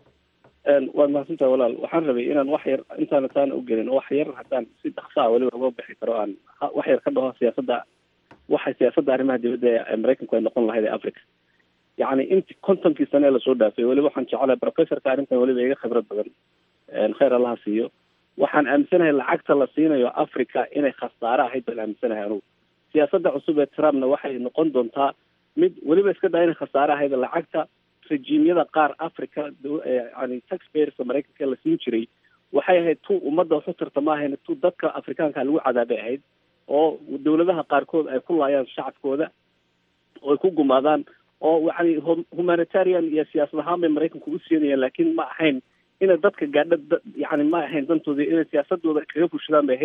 waad mahadsantaha walaal waxaan rabay inaan wax yar intaana taana ugelin wax yar haddaan si dhaksaa weliba uga bixi karo aan wax yar ka dhaho siyaasadda waxay siyaasadda arrimaha dibadda ee maraykanku ay noqon lahayd ee africa yacni inti kontonkii sane ee lasoo dhaafay weliba waxaan jecelahay professorka arrintan weliba iga khibrad badan khayr allaha siiyo waxaan aaminsanahay lacagta la siinayo africa inay khasaare ahayd baan aaminsanahay anugu siyaasadda cusub ee trumpna waxay noqon doontaa mid weliba iska daa inay khasaare ahayd lacagta rejiimyada qaar africa yani taxpayerska maraykanka la siin jiray waxay ahayd tu ummadda waxu tarta ma ahayn tu dadka afrikaanka lagu cadaabay ahayd oo dawladaha qaarkood ay ku laayaan shacabkooda oo ay ku gumaadaan oo yani humanitarian iyo siyaasad ahaan bay maraykanku u siinayaan laakiin ma ahayn inay dadka gaadha yani ma ahayn dantoodii inay siyaasadooda kaga fushadaan bay ahayd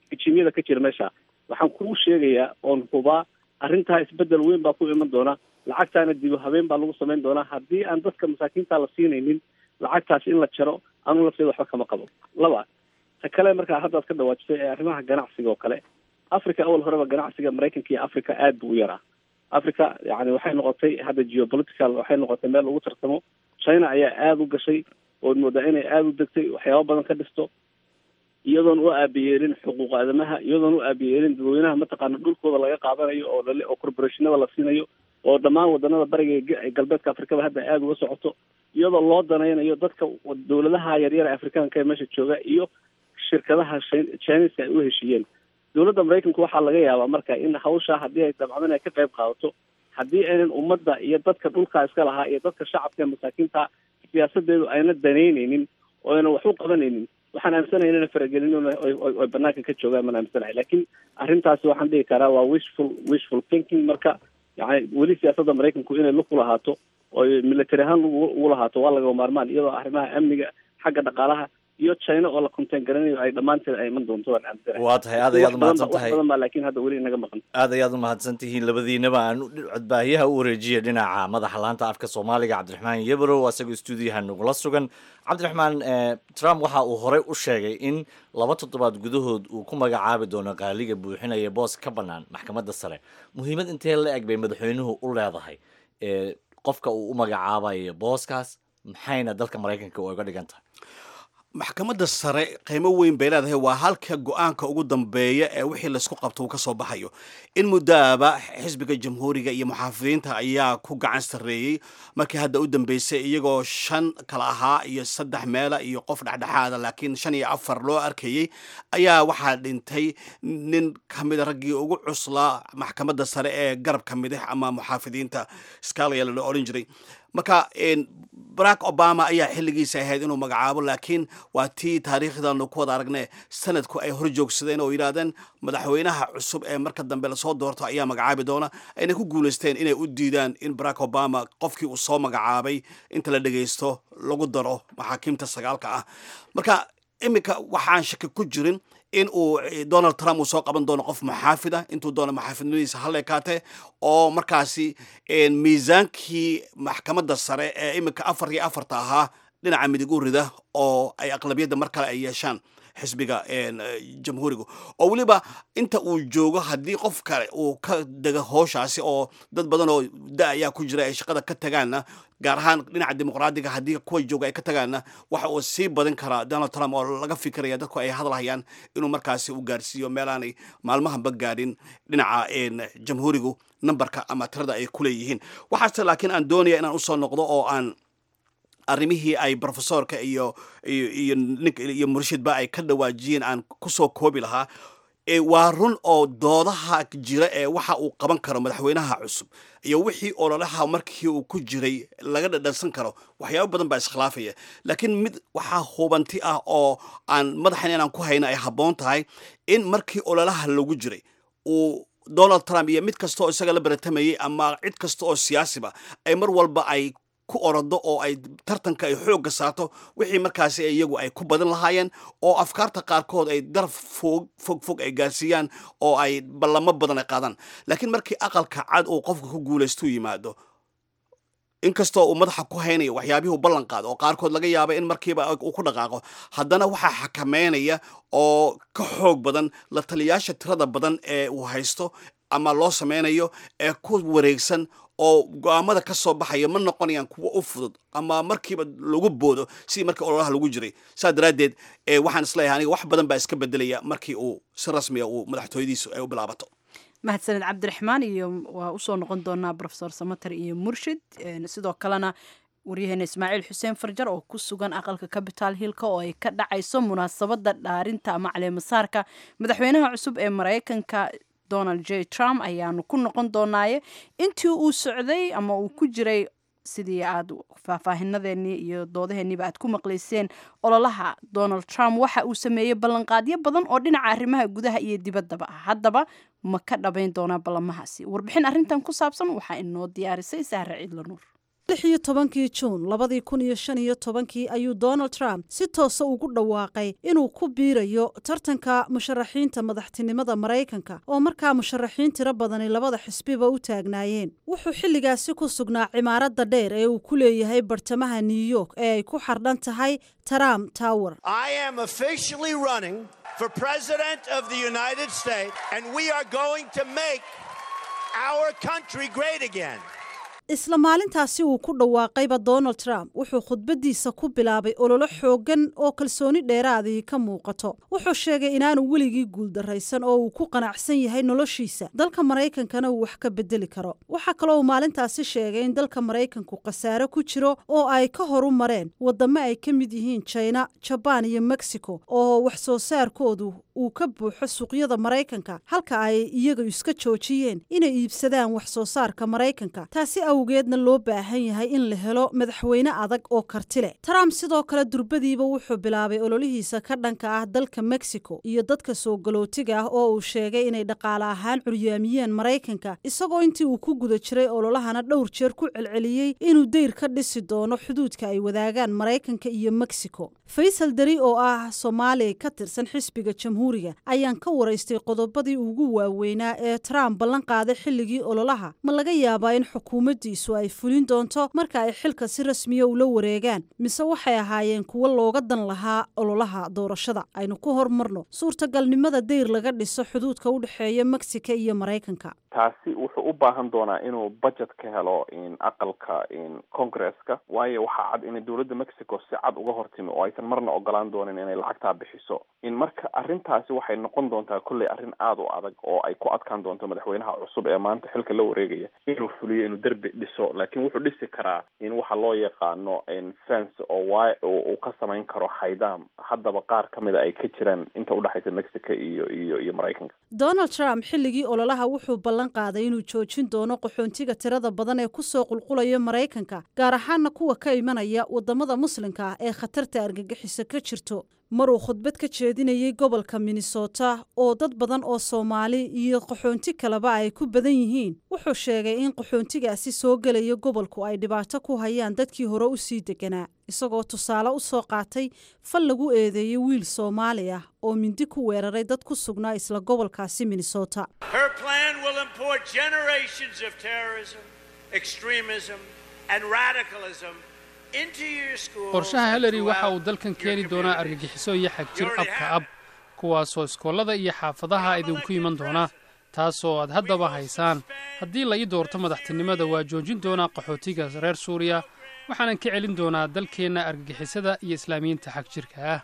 rijimyada ka jira meesha waxaan kuu sheegayaa oon hubaa arrintaa isbedel weyn baa ku iman doona lacagtaana dibu habeen baa lagu samayn doonaa haddii aan dadka masaakiinta la siinaynin lacagtaas in la jaro anu lafteeda waxba kama qabo laba ta kale markaa haddaad ka dhawaajisay ee arrimaha ganacsiga oo kale africa awal horeba ganacsiga maraykanka iyo africa aad buu u yaraa africa yani waxay noqotay hadda geopolitical waxay noqotay meel lagu tartamo china ayaa aada u gashay ood moodaa inay aada u degtay waxyaaba badan ka dhisto iyadoon u aabiyeelin xuquuq aadamaha iyadoon u aabiyeelin dadweynaha mataqaana dhulkooda laga qaadanayo oo lale oo corporationada la siinayo oo dhammaan wadanada bariga ee galbeedka afrikada hadda aada uga socoto iyadoo loo danaynayo dadka dawladaha yaryar ee afrikaanka ee meesha jooga iyo shirkadaha chineska ay u heshiiyeen dowladda maraykanku waxaa laga yaabaa marka in hawsha haddii ay dabcdan ay ka qayb qaadato haddii aynan ummadda iyo dadka dhulkaa iska lahaa iyo dadka shacabka ee masaakiinta siyaasadeedu ayna danaynaynin oo aynan wax u qabanaynin waxaan aaminsanahay inayna faragelin oy banaanka ka joogaan maan aaminsanahay laakiin arrintaasi waxaan dhihi karaa waa wishful wishful thinking marka yani weli siyaasadda maraykanku inay lug ku lahaato oy military ahaan ugu lahaato waa laga maarmaan iyadoo arrimaha amniga xagga dhaqaalaha iyo china oo la contain garanayo ay dhammaanteed ay iman doonto waan aaminsanahay
waa tahay aad ayaad umahadsan
wax
tahay
badan baa laakiin hadda weli inaga maqan
aad ayaad umahadsan tihiin labadiinaba aan codbaahiyaha u wareejiya dhinaca madaxa laanta afka soomaaliga cabdiraxmaan yebrow asagoo stuudiyaha nagula sugan cabdiraxmaan eh, trump waxa uu horey u sheegay in laba toddobaad gudahood uu ku magacaabi doono qaaliga buuxinaya boos ka bannaan maxkamadda sare muhiimad intee la eg bay madaxweynuhu u leedahay eh, qofka uu u magacaabayo booskaas maxayna dalka maraykanka uga dhigan tahay
maxkamadda sare qiimo weyn bay leedahay waa halka go-aanka ugu dambeeya ee wixii laysku qabto uu ka soo baxayo in muddaaba xisbiga jamhuuriga iyo muxaafidiinta ayaa ku gacan sarreeyey markii hadda u dambeysay iyagoo shan kala ahaa iyo saddex meela iyo qof dhexdhexaada laakiin shan iyo afar loo arkayey ayaa waxaa dhintay nin ka mida raggii ugu cuslaa maxkamadda sare ee garabka midix ama muxaafidiinta scalia la odhan jiray marka barack obama ayaa xilligiisa ahayd inuu magacaabo laakiin waa tii taariikhdaanu ku wada aragne sanadku ay hor joogsadeen oo yidhaahdeen madaxweynaha cusub ee marka dambe lasoo doorto ayaa magacaabi doona ayna ku guulaysteen inay u diidaan in barack obama qofkii uu soo magacaabay inta la dhegaysto lagu daro maxaakiimta sagaalka ah marka iminka waxaan shaki ku jirin in uu donald trump uu soo qaban doono qof maxaafid ah intuu doono maxaafidnimadiisa halleekaate oo markaasi miisaankii maxkamadda sare ee iminka afar iyo afarta ahaa dhinaca midig u rida oo ay aqlabiyadda mar kale ay yeeshaan xisbiga jamhuuriga oo weliba inta uu joogo haddii qof kale uu ka dego hooshaasi oo dad badan oo da ayaa ku jira ay shaqada ka tagaanna gaar ahaan dhinaca dimuqraadiga haddii kuwa jooga ay ka tagaanna waxa uu sii badin karaa donald trump oo laga fikiraya dadku ay hadlahayaan inuu markaasi u gaarsiiyo meelaanay maalmahanba gaadhin dhinaca jamhuurigu numberka ama tirada ay ku leeyihiin waxaase laakiin aan doonaya inaan usoo noqdo oo aan arrimihii ay profesorka iyo iyo nink iyo murshidba ay ka dhawaajiyeen aan kusoo koobi lahaa waa run oo doodaha jira ee waxa uu qaban karo madaxweynaha cusub iyo wixii ololaha markii uu ku jiray laga dhadhansan karo waxyaabo badan baa iskhilaafaya laakiin mid waxaa hubanti ah oo aan madaxan inaan ku hayna ay habboon tahay in markii ololaha lagu jiray uu donald trump iyo mid kasta oo isaga la baratamayay ama cid kasta oo siyaasiba ay mar walba ay ku orado oo ay tartanka ay xoogga saarto wixii markaasi iyagu ay ku badan lahaayeen oo afkaarta qaarkood ay daraf fog fog fog ay gaarsiiyaan oo ay ballamo badan ay qaadaan laakiin markii aqalka cad uu qofka ku guulaystu yimaado inkastoo uu madaxa ku haynayo waxyaabihii u ballan qaado oo qaarkood laga yaaba in markiiba uu ku dhaqaaqo haddana waxaa xakameynaya oo ka xoog badan la taliyaasha tirada badan ee uu haysto ama loo sameynayo ee ku wareegsan oo go-aamada ka soo baxaya ma noqonayaan kuwo u fudud ama markiiba lagu boodo sidii markii ololaha lagu jiray saas daraaddeed waxaan isleeyahay aniga wax badan baa iska bedelaya markii uu si rasmiya uu madaxtooyadiisu ay u bilaabato
mahadsaned cabdiraxmaan iyo waa usoo noqon doonaa rofesor samater iyo murshid sidoo kalena waryaheena ismaaciil xuseen farjar oo ku sugan aqalka capital hillka oo ay ka dhacayso munaasabada dhaarinta ama caleemasaarka madaxweynaha cusub ee maraykanka donald j trump ayaanu ku noqon doonaaye intii uu socday ama uu ku jiray sidii aad faahfaahinadeenii iyo doodaheeniiba aad ku maqlayseen ololaha donald trump waxa uu sameeyey ballanqaadyo badan oo dhinaca arrimaha gudaha iyo dibaddaba ah haddaba ma ka dhabayn doonaa ballamahaasi warbixin arrintan ku saabsan waxaa inoo diyaarisay sahre ciidla nuur
lix iyo tobankii juun labadii kun iyo shan iyo tobankii ayuu donald trump si toosa ugu dhawaaqay inuu ku biirayo tartanka musharaxiinta madaxtinimada maraykanka oo markaa musharaxiin tiro badani labada xisbiba u taagnaayeen wuxuu xilligaasi ku sugnaa cimaaradda dheer ee uu ku leeyahay bartamaha new york ee ay ku xardhan tahay trump tower
for President of the United States, and we are going to make our country great again.
isla maalintaasi uu ku dhawaaqayba donald trump wuxuu khudbaddiisa ku bilaabay ololo xooggan oo kalsooni dheeraadii ka muuqato wuxuu sheegay inaanu weligii guuldarraysan oo uu ku qanacsan yahay noloshiisa dalka maraykankana uu wax ka bedeli karo waxaa kaloo uu maalintaasi sheegay in dalka maraykanku khasaare ku jiro oo ay ka horu mareen waddamo ay ka mid yihiin jina jabaan iyo mexico oo wax soo saarkoodu uu ka buuxo suuqyada maraykanka halka ay iyaga iska joojiyeen inay iibsadaan wax soo saarka maraykanka taasi awgeedna loo baahan yahay in la helo madaxweyne adag oo karti leh trump sidoo kale durbadiiba wuxuu bilaabay ololihiisa ka dhanka ah dalka mexico iyo dadka soo galootiga ah oo uu sheegay inay dhaqaale ahaan curyaamiyeen maraykanka isagoo intii uu ku guda jiray ololahana dhowr jeer ku celceliyey inuu deyr ka dhisi doono xuduudka ay wadaagaan maraykanka iyo mexico faysal dari oo ah soomaali ka tirsan xisbiga jamhuuriga ayaan ka waraystay qodobadii ugu waaweynaa ee trump ballan qaaday xilligii ololaha ma laga yaabaa in xukuumaddiisu ay fulin doonto marka ay xilka si rasmiya ula wareegaan mise waxay ahaayeen kuwo looga dan lahaa ololaha doorashada aynu ku hormarno suurtagalnimada deyr laga dhiso xuduudka u dhexeeya mexico iyo maraykanka
taasi wuxuu u baahan doonaa inuu budget ka helo aqalka congresska waayo waxaa cad inay dowladda mexico si cad uga hortimi oo aysan marna ogolaan doonin inay lacagtaa bixiso in marka arrintaasi waxay noqon doontaa kolley arrin aada u adag oo ay ku adkaan doonto madaxweynaha cusub ee maanta xilka la wareegaya inuu fuliyo inuu derbi dhiso laakiin wuxuu dhisi karaa in waxa loo yaqaano fence oo waay uu ka samayn karo xaydaam haddaba qaar ka mida ay ka jiraan inta udhexaysa mexico iyo iyo iyo maraykanka
donald trump xilligii ololaha wuxuu ballan qaaday inuu joojin doono qaxoontiga tirada badan ee kusoo qulqulaya maraykanka gaar ahaana kuwa ka imanaya wadamada muslimka ah ee khatarta argagixisa ka jirto maruu khudbad ka jeedinayay gobolka minnesota oo dad badan oo soomaali iyo qaxoonti kaleba ay ku badan yihiin wuxuu sheegay in qaxoontigaasi soo gelaya gobolku ay dhibaato ku hayaan dadkii hore u sii deganaa isagoo tusaale u soo qaatay fal lagu eedeeyey wiil soomaali ah oo mindi ku weeraray dad ku sugnaa isla gobolkaasi minnesota
qorshaha hillary waxa uu dalkan keeni doonaa argagixiso iyo xagjir abka ab kuwaasoo iskoolada iyo xaafadaha idinku iman doona taasoo aad haddaba haysaan haddii la ii doorto madaxtinimada waa joojin doonaa qaxootiga reer suuriya waxaanan ka celin doonaa dalkeenna argagixisada iyo islaamiyiinta xag jirka ah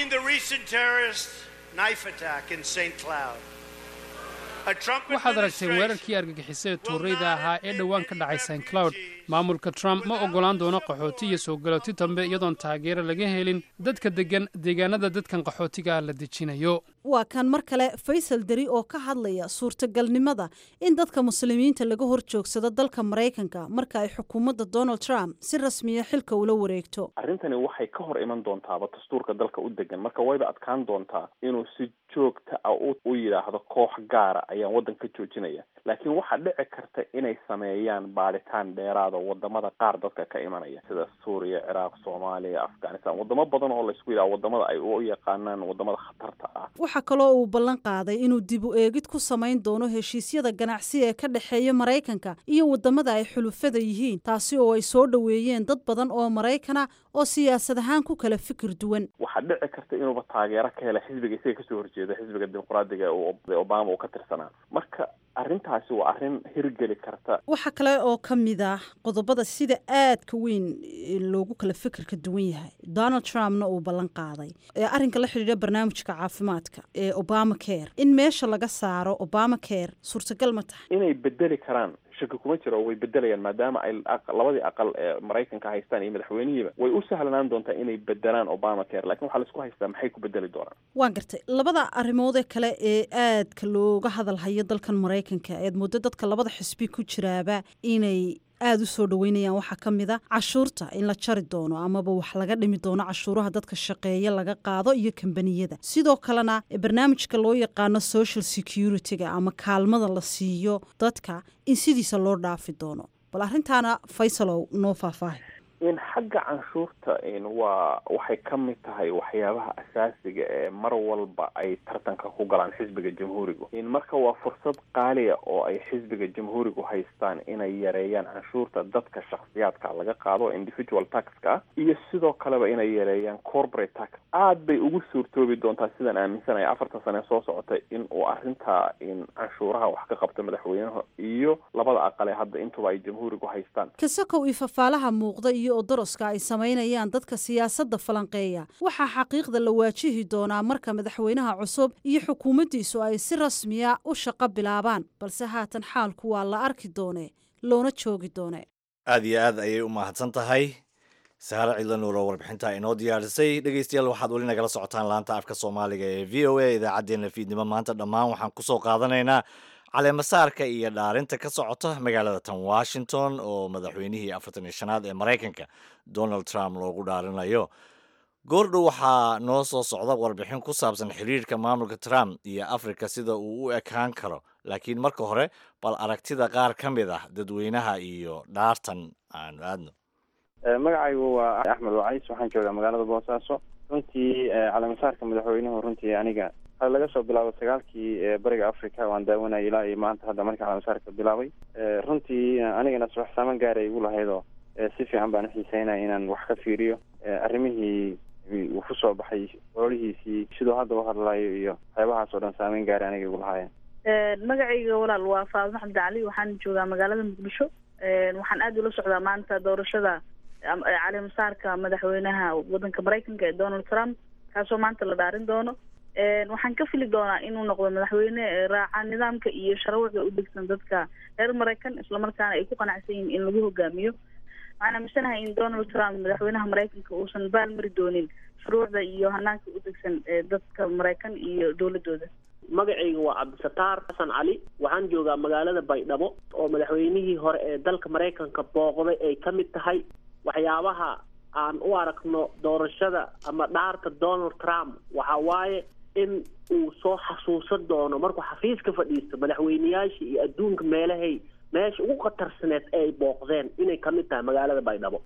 waxaad aragteen weerarkii argagixisada tuurayda ahaa ee dhowaan ka dhacay st cloud maamulka trump ma oggolaan doono qaxooti iyo soo galooti dambe iyadoon taageero laga helin dadka deggan deegaanada dadkan qaxootiga ah la dejinayo
waa kan mar kale faysal dari oo ka hadlaya suurtagalnimada in dadka muslimiinta laga hor joogsado dalka maraykanka marka ay xukuumadda donald trump si rasmiya xilka ula wareegto
arrintani waxay ka hor iman doontaaba dastuurka dalka u degan marka wayba adkaan doontaa inuu si joogta ah u yidhaahdo koox gaara ayaan waddanka joojinaya laakiin waxaa dhici karta inay sameeyaan baadhitaan dheeraada wadamada qaar dadka ka imanaya sida suuriya ciraaq soomaaliya afghanistan wadamo badan oo laysku yidhaha wadamada ay u yaqaanaan wadamada khatarta ah
waxaa kaloo uu ballan qaaday inuu dib u eegid ku samayn doono heshiisyada ganacsi ee ka dhexeeya maraykanka iyo wadamada ay xulufada yihiin taasi oo ay soo dhoweeyeen dad badan oo maraykana oo siyaasad ahaan ku kala fikir duwan
waxaa dhici karta inuuba taageero ka hela xisbiga isaga kasoo horjeeda xisbiga dimuqraadiga ee obama uu ka tirsanaa marka arrintaasi waa arrin hirgeli karta
waxaa kale oo ka mid ah qodobada sida aadka weyn loogu kala fikirka duwan yahay donald trumpna uu ballan qaaday ee arrinka la xidhiidha barnaamijka caafimaadka ee obama care in meesha laga saaro obama care suurtagal ma tahay
inay bedeli karaan shaki kuma jiro way bedelayaan maadaama ay labadii aqal ee maraykanka haystaan iyo madaxweynihiiba way u sahlanaan doontaa inay bedelaan obama care lakin waxaa laisku haystaa maxay ku bedeli doonaan
waan gartay labada arrimoodee kale ee aadka looga hadalhayo dalkan maraykanka eed muddo dadka labada xisbi ku jiraaba inay aada u soo dhaweynayaan waxaa ka mid a cashuurta in la jari doono amaba wax laga dhimi doono cashuuraha dadka shaqeeya laga qaado iyo kambaniyada sidoo kalena barnaamijka loo yaqaano social security-ga ama kaalmada la siiyo dadka in sidiisa loo dhaafi doono bal arrintaana faysalow noo faahfaahay
in xagga canshuurta in waa waxay ka mid tahay waxyaabaha asaasiga ee mar walba ay tartanka ku galaan xisbiga jamhuurigu in marka waa fursad qaaliya oo ay xisbiga jamhuurigu haystaan inay yareeyaan canshuurta dadka shakhsiyaadka laga qaado individual taxka ah iyo sidoo kaleba inay yareeyaan corporate tax aad bay ugu suurtoobi doontaa sidaan aaminsanaya afartan sane soo socotay in uu arrintaa in canshuuraha wax ka qabto madaxweynaha iyo labada aqale hadda intuba ay jamhuurigu haystaan
kasakow iyo fafaalaha muuqda iyo odoroska ay samaynayaan dadka siyaasadda falanqeeya waxaa xaqiiqda la waajihi doonaa marka madaxweynaha cusub iyo xukuumaddiisu ay si rasmiya u shaqo bilaabaan balse haatan xaalku waa la arki doonee loona joogi doone
aad iyo aad ayay u mahadsan tahay saare cidla nuuro warbixinta inoo diyaarisay dhegeystayaal waxaad weli nagala socotaan laanta afka soomaaliga ee v o a idaacaddeenna fiidnimo maanta dhammaan waxaan kusoo qaadanaynaa caleemasaarka iyo dhaarinta ka socota magaalada tan washington oo madaxweynihii afartan iyo shanaad ee maraykanka donald trump loogu dhaarinayo goordhow waxaa noo soo socda warbixin ku saabsan xiriirka maamulka trump iyo africa sida uu u ekaan karo laakiin marka hore bal aragtida qaar ka mid ah dadweynaha iyo dhaartan aanu aadno
magacaygu waa axmed wacays waxaan joogaa magaalada boosaaso runtii caleemasaarka madaxweynuhu runtii aniga hal laga soo bilaabo sagaalkii bariga africa waan daawanayay ilaa iyo maanta hadda markii caleemasaarka bilaabay runtii anigana subax saaman gaara igu lahaydoo si fiican baan uxiiseynaya inaan wax ka fiiriyo arrimihii uu ku soo baxay ololihiisii siduu hadda u hadlayo iyo waxyaabahaas oo dhan saameyn gaara aniga igu lahaayeen
magacayga walaal waa faadma xamdi cali waxaan joogaa magaalada muqdisho waxaan aada ula socdaa maanta doorashada caleemasaarka madaxweynaha wadanka maraykanka ee donald trump kaasoo maanta la dhaarin doono waxaan ka fili doonaa inuu noqdo madaxweyne raaca nidaamka iyo sharwucda u degsan dadka reer maraykan islamarkaana ay ku qanacsan yihiin in lagu hogaamiyo waxaan aaminsanahay in donald trump madaxweynaha maraykanka uusan baalmari doonin shuruucda iyo hanaanka u degsan ee dadka maraykan iyo dowladooda
magacayga waa cabdisataar xasan cali waxaan joogaa magaalada baydhabo oo madaxweynihii hore ee dalka maraykanka booqday ay ka mid tahay waxyaabaha aan u aragno doorashada ama dhaarta donald trump waxa waaye in uu soo xasuusan doono markuu xafiiska fadhiisto madaxweyneyaashii iyo adduunka meelahay meesha ugu khatarsaneed ee ay booqdeen inay ka mid tahay magaalada baydhabo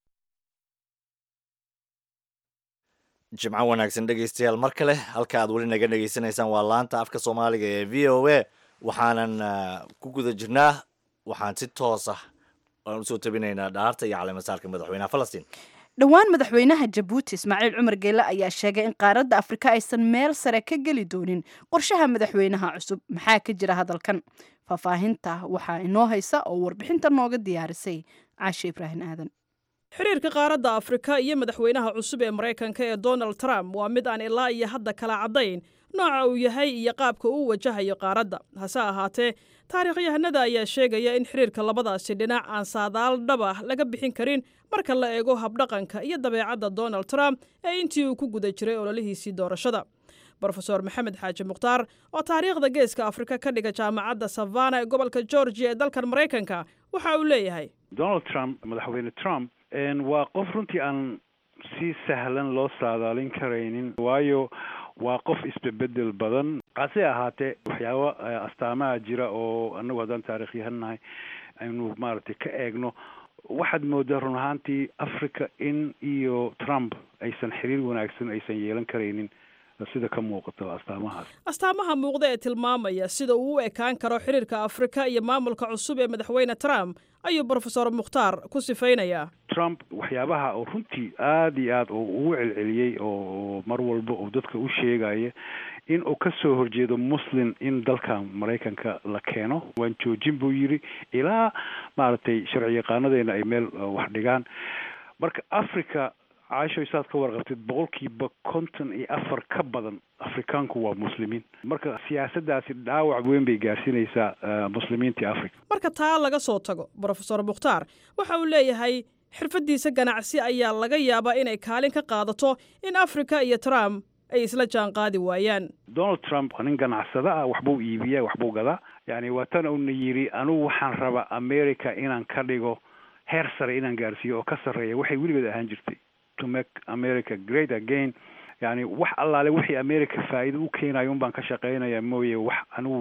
jimco wanaagsan dhegeystayaal mar kale halka aad weli naga dhegeysanaysaan waa laanta afka soomaaliga ee v o a waxaanan ku guda jirnaa waxaan si toos ah aan usoo tabinaynaa dhaarta iyo caleemasaarka madaxweynaha falastiin
dhowaan madaxweynaha jabuuti ismaaciil cumar geele ayaa sheegay in qaaradda afrika aysan meel sare ka geli doonin qorshaha madaxweynaha cusub maxaa ka jira hadalkan faahfaahinta waxaa inoo haysa oo warbixinta nooga diyaarisay caashe ibraahim aadan
xiriirka qaaradda afrika iyo madaxweynaha cusub ee maraykanka ee donald trump waa mid aan ilaa iyo hadda kala caddayn nooca uu yahay iyo qaabka uu wajahayo qaaradda hase ahaatee taariikhyahanada ayaa sheegaya in xiriirka labadaasi dhinac aan saadaal dhab ah laga bixin karin marka la eego habdhaqanka iyo dabeecadda donald trump ee intii uu ku guda jiray ololihiisii doorashada brofeor maxamed xaaji mukhtaar oo taariikhda geeska afrika ka dhiga jaamacadda savana ee gobolka georgia ee dalkan maraykanka waxa uu leeyahay
donald trump madaxweyne trump waa qof runtii aan si sahlan loo saadaalin karaynin waayo waa qof isbebedel badan hase ahaatee waxyaabo astaamaha jira oo anagu haddaan taarikhyahannahay aynu maaragtay ka eegno waxaad moodaa run ahaantii africa in iyo trump aysan xiriir wanaagsan aysan yeelan karaynin sida ka muuqato astaamahaas
astaamaha muuqda ee tilmaamaya sida uu u ekaan karo xiriirka afrika iyo maamulka cusub ee madaxweyne trump ayuu brofesor mukhtaar ku sifaynayaa
trump waxyaabaha oo runtii aada iyo aad ugu celceliyey oo mar walba uu dadka u sheegaya in uu ka soo horjeedo muslim in dalka maraykanka la keeno waan joojin buu yidhi ilaa maaragtay sharci yaqaanadeena ay meel wax dhigaan marka africa caasho saad ka warqabtid boqolkiiba konton iyo afar ka badan afrikaanku waa muslimiin marka siyaasaddaasi dhaawac weyn bay gaarsiinaysaa muslimiintii africa
marka taa laga soo tago brofesor mukhtaar waxa uu leeyahay xirfaddiisa ganacsi ayaa laga yaabaa inay kaalin ka qaadato in afrika iyo trump ay isla jaan qaadi waayaan
donald trump nin ganacsada ah waxbuu iibiyaa waxbuu gadaa yani waa tan uuna yidhi anugu waxaan rabaa america inaan ka dhigo heer sare inaan gaarsiiyo oo ka sarreeya waxay weligeed ahaan jirtay to make america great again yani wax allaale wixii america faa'iido u keenayo un baan ka shaqaynaya mooye wax anigu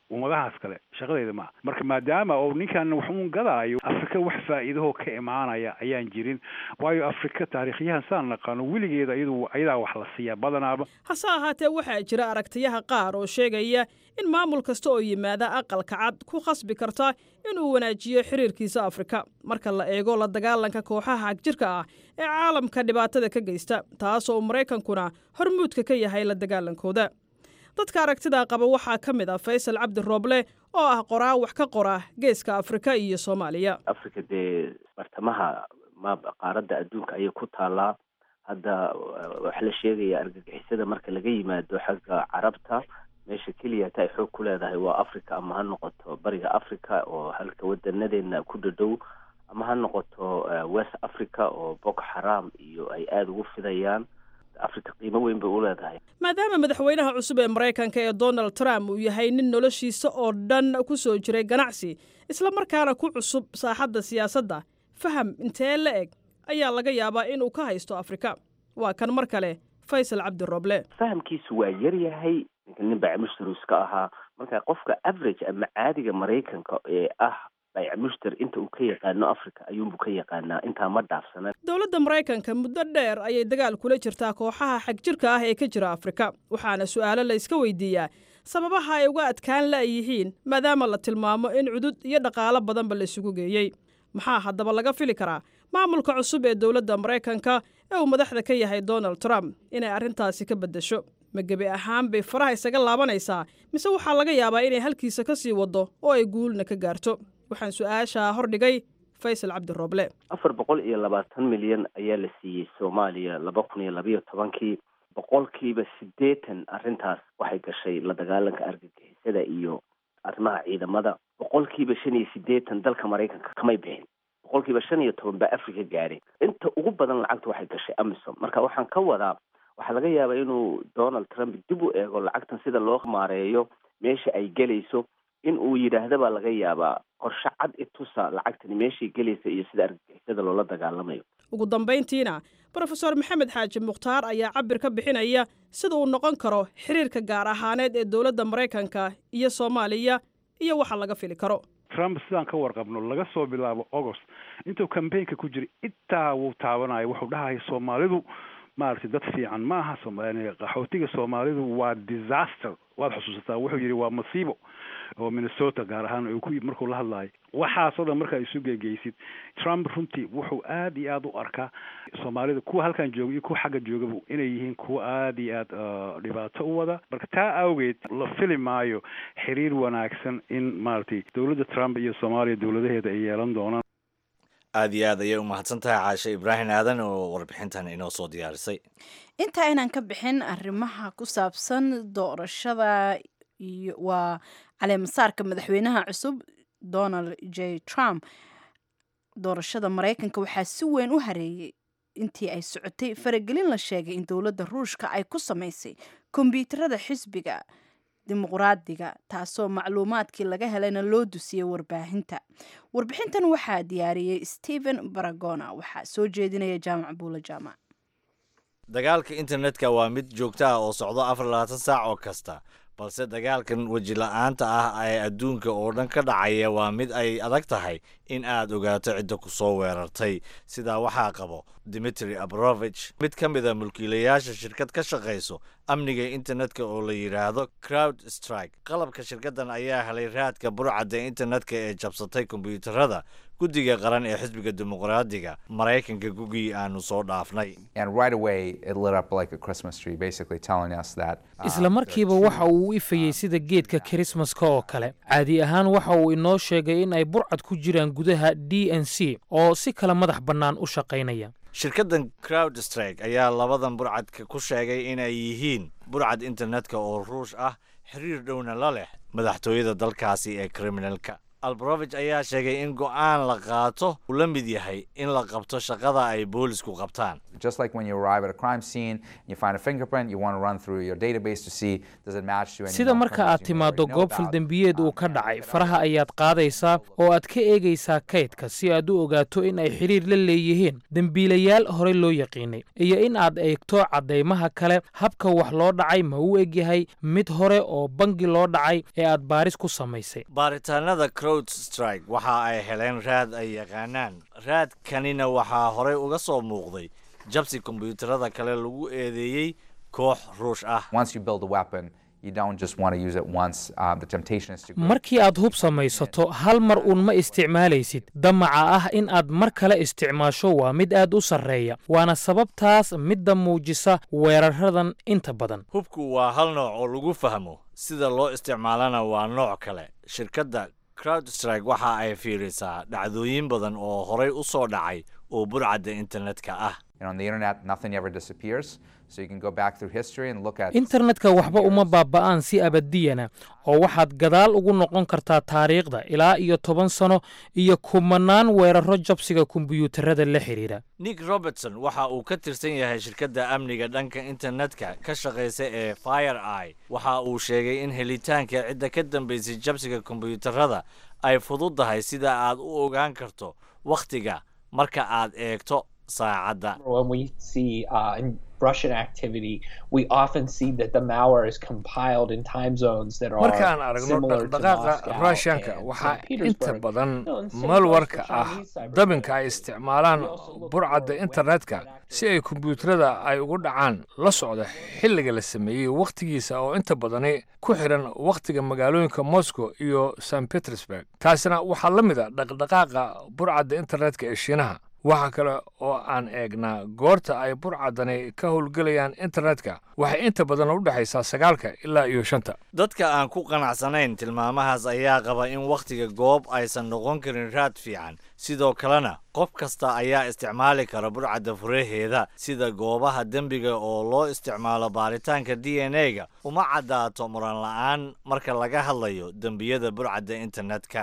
ummadahaas kale shaqadeeda maaha marka maadaama oo ninkan wax uun gadaayo afrika wax faa'iidahoo ka imaanaya ayaan jirin waayo afrika taariikhyahan saan naqaano weligeeda iyadu ayadaa wax la siiyaa badanaaba
hase ahaatee waxaa jira aragtiyaha qaar oo sheegaya in maamul kasta oo yimaada aqalka cad ku khasbi karta inuu wanaajiyo xiriirkiisa afrika marka la eego la dagaalanka kooxaha hagjirka ah ee caalamka dhibaatada ka geysta taasoo maraykankuna hormuudka ka yahay la dagaalankooda dadka aragtidaa qaba waxaa ka mid ah faysal cabdi rooble oo ah qoraa wax ka qora geeska afrika iyo soomaaliya
afrika dee bartamaha ma qaaradda adduunka ayay ku taallaa hadda waxa la sheegaya argagixisada marka laga yimaado xagga carabta meesha keliya ta ay xoog ku leedahay waa africa ama ha noqoto bariga africa oo halka wadanadeena ku dhadhow ama ha noqoto west africa oo boko xaram iyo ay aada ugu fidayaan africa qiimo weyn bay u leedahay
maadaama madaxweynaha cusub ee maraykanka ee donald trump uu yahay nin noloshiisa oo dhan ku soo jiray ganacsi isla markaana ku cusub saaxadda siyaasadda faham intee la eg ayaa laga yaabaa inuu ka haysto afrika waa kan mar kale faysal cabdi roble
fahamkiisu waa yar yahay ninka nin bacmushtarus ka ahaa marka qofka average ama caadiga maraykanka ee ah baycmushtar inta uu ka yaqaano africa ayuunbu ka yaqaanaa intaa ma dhaafsana
dowladda maraykanka muddo dheer ayay dagaal kula jirtaa kooxaha xagjirka ah ee ka jira afrika waxaana su'aalo la iska weydiiyaa sababaha ay uga adkaan la'yihiin maadaama la tilmaamo in cudud iyo dhaqaalo badanba la isugu geeyey maxaa haddaba laga fili karaa maamulka cusub ee dowladda maraykanka ee uu madaxda ka yahay donald trump inay arrintaasi ka beddesho ma gebi ahaan bay faraha isaga laabanaysaa mise waxaa laga yaabaa inay halkiisa ka sii waddo oo ay guulna ka gaarto waxaan su-aashaa hordhigay faysal cabdi rooble
afar boqol iyo labaatan milyan ayaa la siiyey soomaaliya laba kun iyo labayo tobankii boqolkiiba siddeetan arrintaas waxay gashay la dagaalanka argagixisada iyo arrimaha ciidamada boqolkiiba shan iyo siddeetan dalka maraykanka kamay bixin boqolkiiba shan iyo toban baa africa gaadhay inta ugu badan lacagta waxay gashay amisom marka waxaan ka wadaa waxaa laga yaabaa inuu donald trump dib u eego lacagtan sida loo maareeyo meesha ay gelayso in uu yidhaahda baa laga yaabaa qorshe cad itusa lacagtani meeshay gelaysa iyo sida argagixisada loola dagaalamayo
ugu dambayntiina brofeor maxamed xaaji mukhtaar ayaa cabir ka bixinaya sida uu noqon karo xiriirka gaar ahaaneed ee dowladda maraykanka iyo soomaaliya iyo waxa laga fili karo
trump sidaan ka warqabno laga soo bilaabo agost intuu cambaynka ku jiray intaa wuu taabanayo wuxuu dhahaya soomaalidu maaragtay dad fiican ma aha qaxootiga soomaalidu waa disaster waad xusuusataa wuxuu yidhi waa masiibo oo minnesota gaar ahaan uu ku markuu la hadlaayo waxaasoo dhan markaa isu gegeysid trump runtii wuxuu aad iyo aada u arkaa soomaalida kuwa halkan jooga iyo kuwa xagga joogaba inay yihiin kuwa aad iyo aad dhibaato u wada marka taa awgeed la fili maayo xiriir wanaagsan in maaragtay dowladda trump iyo soomaaliya dowladaheeda ay yeelan doonaan
aad iyo aad ayay u mahadsan tahay caashe ibraahim aadan oo warbixintan inoo soo diyaarisay
intaa inaan ka bixin arrimaha ku saabsan doorashada iyo waa caleemasaarka madaxweynaha cusub donald j trump doorashada maraykanka waxaa si weyn u hareeyey intii ay socotay faragelin la sheegay in dowladda ruushka ay ku samaysay kombyuutarada xisbiga dimuqraadiga taasoo macluumaadkii laga helayna loo dusiyey warbaahinta warbixintan waxaa diyaariyey stephen baragona waxaa soo jeedinaya jaamac buula jaamac
dagaalka internetka waa mid joogto ah oo socdo afar labaatan saac oo kasta balse dagaalkan weji la-aanta ah ee adduunka oo dhan ka dhacaya waa mid ay adag tahay in aad ogaato cidda ku soo weerartay sidaa waxaa qabo dimitri abrovich mid ka mid a mulkiilayaasha shirkad ka shaqayso amniga internetka oo la yidhaahdo crowd strike qalabka shirkaddan ayaa helay raadka burcadda internetka ee jabsatay kombyuutarada guddiga qaran ee xisbiga dimuqraadiga maraykanka gugii aanu soo dhaafnay
isla markiiba waxa uu u ifayey sida geedka kirismaska oo kale caadi ahaan waxa uu inoo sheegay in ay burcad ku jiraan gudaha d n c oo si kala madax bannaan u shaqaynaya
shirkaddan crowd strike ayaa labadan burcadka ku sheegay inay yihiin burcad internetka oo ruush ah xiriir dhowna la leh madaxtooyada dalkaasi ee kriminalka albarovich ayaa sheegay in go'aan la qaato uu la mid yahay in la qabto shaqada ay boolisku qabtaan
Just like when you arrive at a crime scene, you find a fingerprint, you want to run through your database to see does it match to any
sida
known
marka
criminals
aad
you
timaaddo
already know
goob
about.
faldembiyeed uu ka dhacay faraha ayaad qaadaysaa oo aad ka eegaysaa kaydka si aad u ogaato in ay xidhiir la leeyihiin dembiilayaal horey loo yaqiinay iyo in aad eegto caddaymaha kale habka wax loo dhacay ma u egyahay mid hore oo bangi loo dhacay ee aad baaris ku samaysay
baaritaanada crowd strike waxa ay heleen raad ay yaqaanaan raadkanina waxaa horey uga soo muuqday jabsi kombiyuutarada kale lagu eedeeyey koox ruush ah
Once you build a weapon, you don't just want to use it once. Um, the temptation is to go
markii aad hub samaysato hal mar uun ma isticmaalaysid damaca ah in aad mar kale isticmaasho waa mid aad u sarreeya waana sababtaas midda muujisa weeraradan inta badan
hubku waa hal nooc oo lagu fahmo sida loo isticmaalana waa nooc kale shirkadda crowdstrike waxa ay fiirisaa dhacdooyin badan oo horey u soo dhacay oo burcadda internetka ah
You know, on the internet, nothing ever disappears. So you can go back through history and look at
internetka waxba uma baaba'aan si abadiyana oo waxaad gadaal ugu noqon kartaa taariikhda ilaa iyo toban sano iyo kumanaan weeraro jabsiga kombiyuutarada la xidhiidha
nick robertson waxa uu ka tirsan yahay shirkadda amniga dhanka internetka ka shaqaysa ee fire eye waxa uu sheegay in helitaanka cidda ka dambaysay jabsiga kombiyuutarada ay fududahay sida aad u ogaan karto wakhtiga marka aad eegto saacadda
When we see uh, in Russian activity, we often see that the malware is compiled in time zones that are
markaan aragno
similar to
dhaqdhaqaaqa
Moscow
ruushanka
and
waxaa
St. Petersburg.
inta badan
No, and same
malwarka
goes for
ah
Chinese cyber
dabinka ay isticmaalaan burcadda internetka si ay kombiyuutarada ay ugu dhacaan la socda xilliga la sameeyey wakhtigiisa oo inta badani ku xiran wakhtiga magaalooyinka moscow iyo st petersburg taasina waxaa la mid a dhaqdhaqaaqa burcadda internetka ee shiinaha waxa kale oo aan eegnaa goorta ay burcaddani ka howlgelayaan internetka waxay inta badan u dhexaysaa sagaalka ilaa iyo shanta
dadka aan ku qanacsanayn tilmaamahaas ayaa qaba in wakhtiga goob aysan noqon karin raad fiican sidoo kalena qof kasta ayaa isticmaali kara burcadda furaheeda sida goobaha dembiga oo loo isticmaalo baaritaanka d n a-ga uma caddaato muran la-aan marka laga hadlayo dembiyada burcadda internetka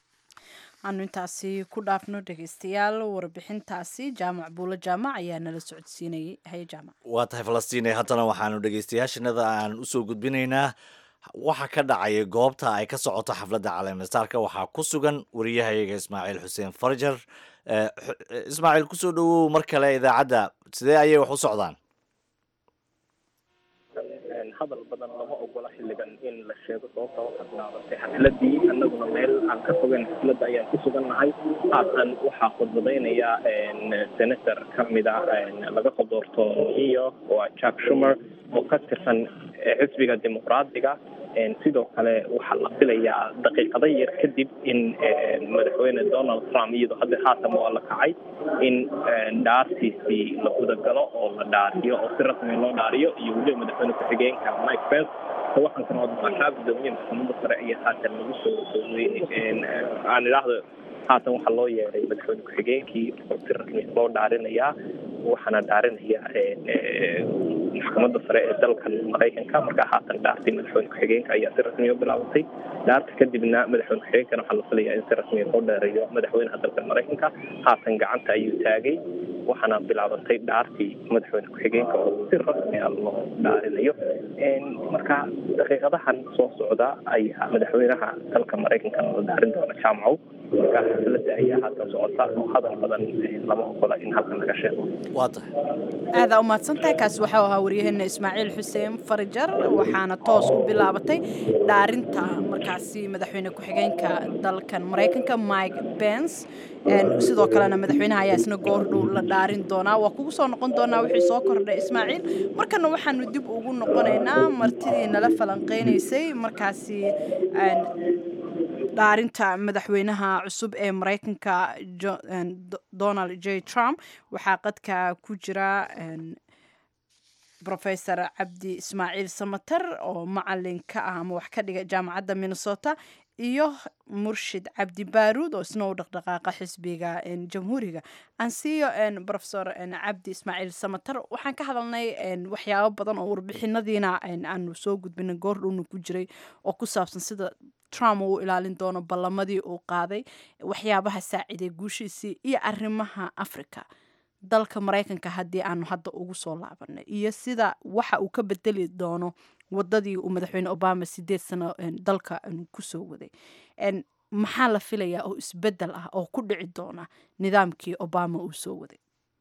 aanu intaasi ku dhaafno dhegeystayaal warbixintaasi jaamac buulo jaamac ayaa nala socodsiinayay haye jaamac
waa tahay falastiin haddana waxaanu dhegeystayaashanada aan usoo gudbinaynaa waxa ka dhacaya goobta ay ka socoto xafladda caleemistaarka waxaa ku sugan wariyahayaga ismaaciil xuseen farjar Eh, xu- eh, ismaaciil kusoo dhowow mar kale idaacadda sidee ayay wax u socdaan
hadal badan lama ogola xilligan in la sheego sababta waxaa bilaabatay xafladii annaguna meel aan ka fogeyn xafladda ayaan ku sugannahay haatan waxaa khudbadaynaya senator ka mida laga soo doorto new york waa jack shumer oo ka tirsan eh, xisbiga dimuqraadiga En sidoo kale waxaa la filayaa daqiiqado yar kadib in eh, madaxweyne donald trump iyadoo hadda haatan waa la kacay in eh, dhaartiisii la gudagalo oo la dhaariyo oo si rasmi loo dhaariyo iyo weliba madaxweyne ku-xigeenka mike pence oo waxaan kan wadnaa gudoomiye maxkamadda sare ayaa haatan lagu soo dhoweyn aan idhaahdo haatan waxaa loo yeeray madaxweyne ku-xigeenkii oo si rasmi loo dhaarinayaa waxaana dhaarinaya eh, maxkamadda sare ee dalkan maraykanka markaa haatan dhaartay madaxweyne ku-xigeenka ayaa si rasmiya u bilaabatay dhaarta kadibna madaxweyne ku-xigeenkana waxaa la filayaa in si rasmiya loo dheereeyo madaxweynaha dalkan maraykanka haatan gacanta ayuu taagay waxaana bilaabatay dhaartii madaxweyne ku-xigeenka oo si rasmi ah loo dhaarinayo marka daqiiqadahan soo socda ayaa madaxweynaha dalka maraykankana la dhaarin doona jaamacow marka xafladda ayaa haatan socota oo hadal badan lama ogola in halkan laga sheego
waa tahay
aadaa umahadsan tahay kaasi waxau ahaa waryaheena ismaaciil xuseen farajar waxaana toos u bilaabatay dhaarinta markaasi madaxweyne ku-xigeenka dalkan maraykanka mike pence sidoo kalena madaxweynaha ayaa isna goordhow la dhaarin doonaa waa kugu soo noqon doonaa wixii soo kordhay ismaaciil markana waxaanu dib ugu noqonaynaa martidii nala falanqeynaysay markaasi dhaarinta madaxweynaha cusub ee maraykanka donald j trump waxaa qadka ku jira rofesor cabdi ismaaciil samater oo macalin ka ah ama wax ka dhiga jaamacadda minnesota iyo murshid cabdi baaruud oo isna u dhaqdhaqaaqa xisbiga jamhuuriga ansiyo rofesor cabdi ismaaciil samater waxaan ka hadalnay waxyaabo badan oo warbixinadiina aanu soo gudbinay goordhowna ku jiray oo ku saabsan sida trump uu ilaalin doono ballamadii uu qaaday waxyaabaha saaciday guushiisii iyo arrimaha africa dalka maraykanka haddii aanu hadda ugu soo laabanay iyo sida waxa uu ka bedeli doono wadadii uu madaxweyne obama sideed sano dalka kusoo waday maxaa la filayaa oo isbedel ah oo ku dhici doona nidaamkii obama uu soo waday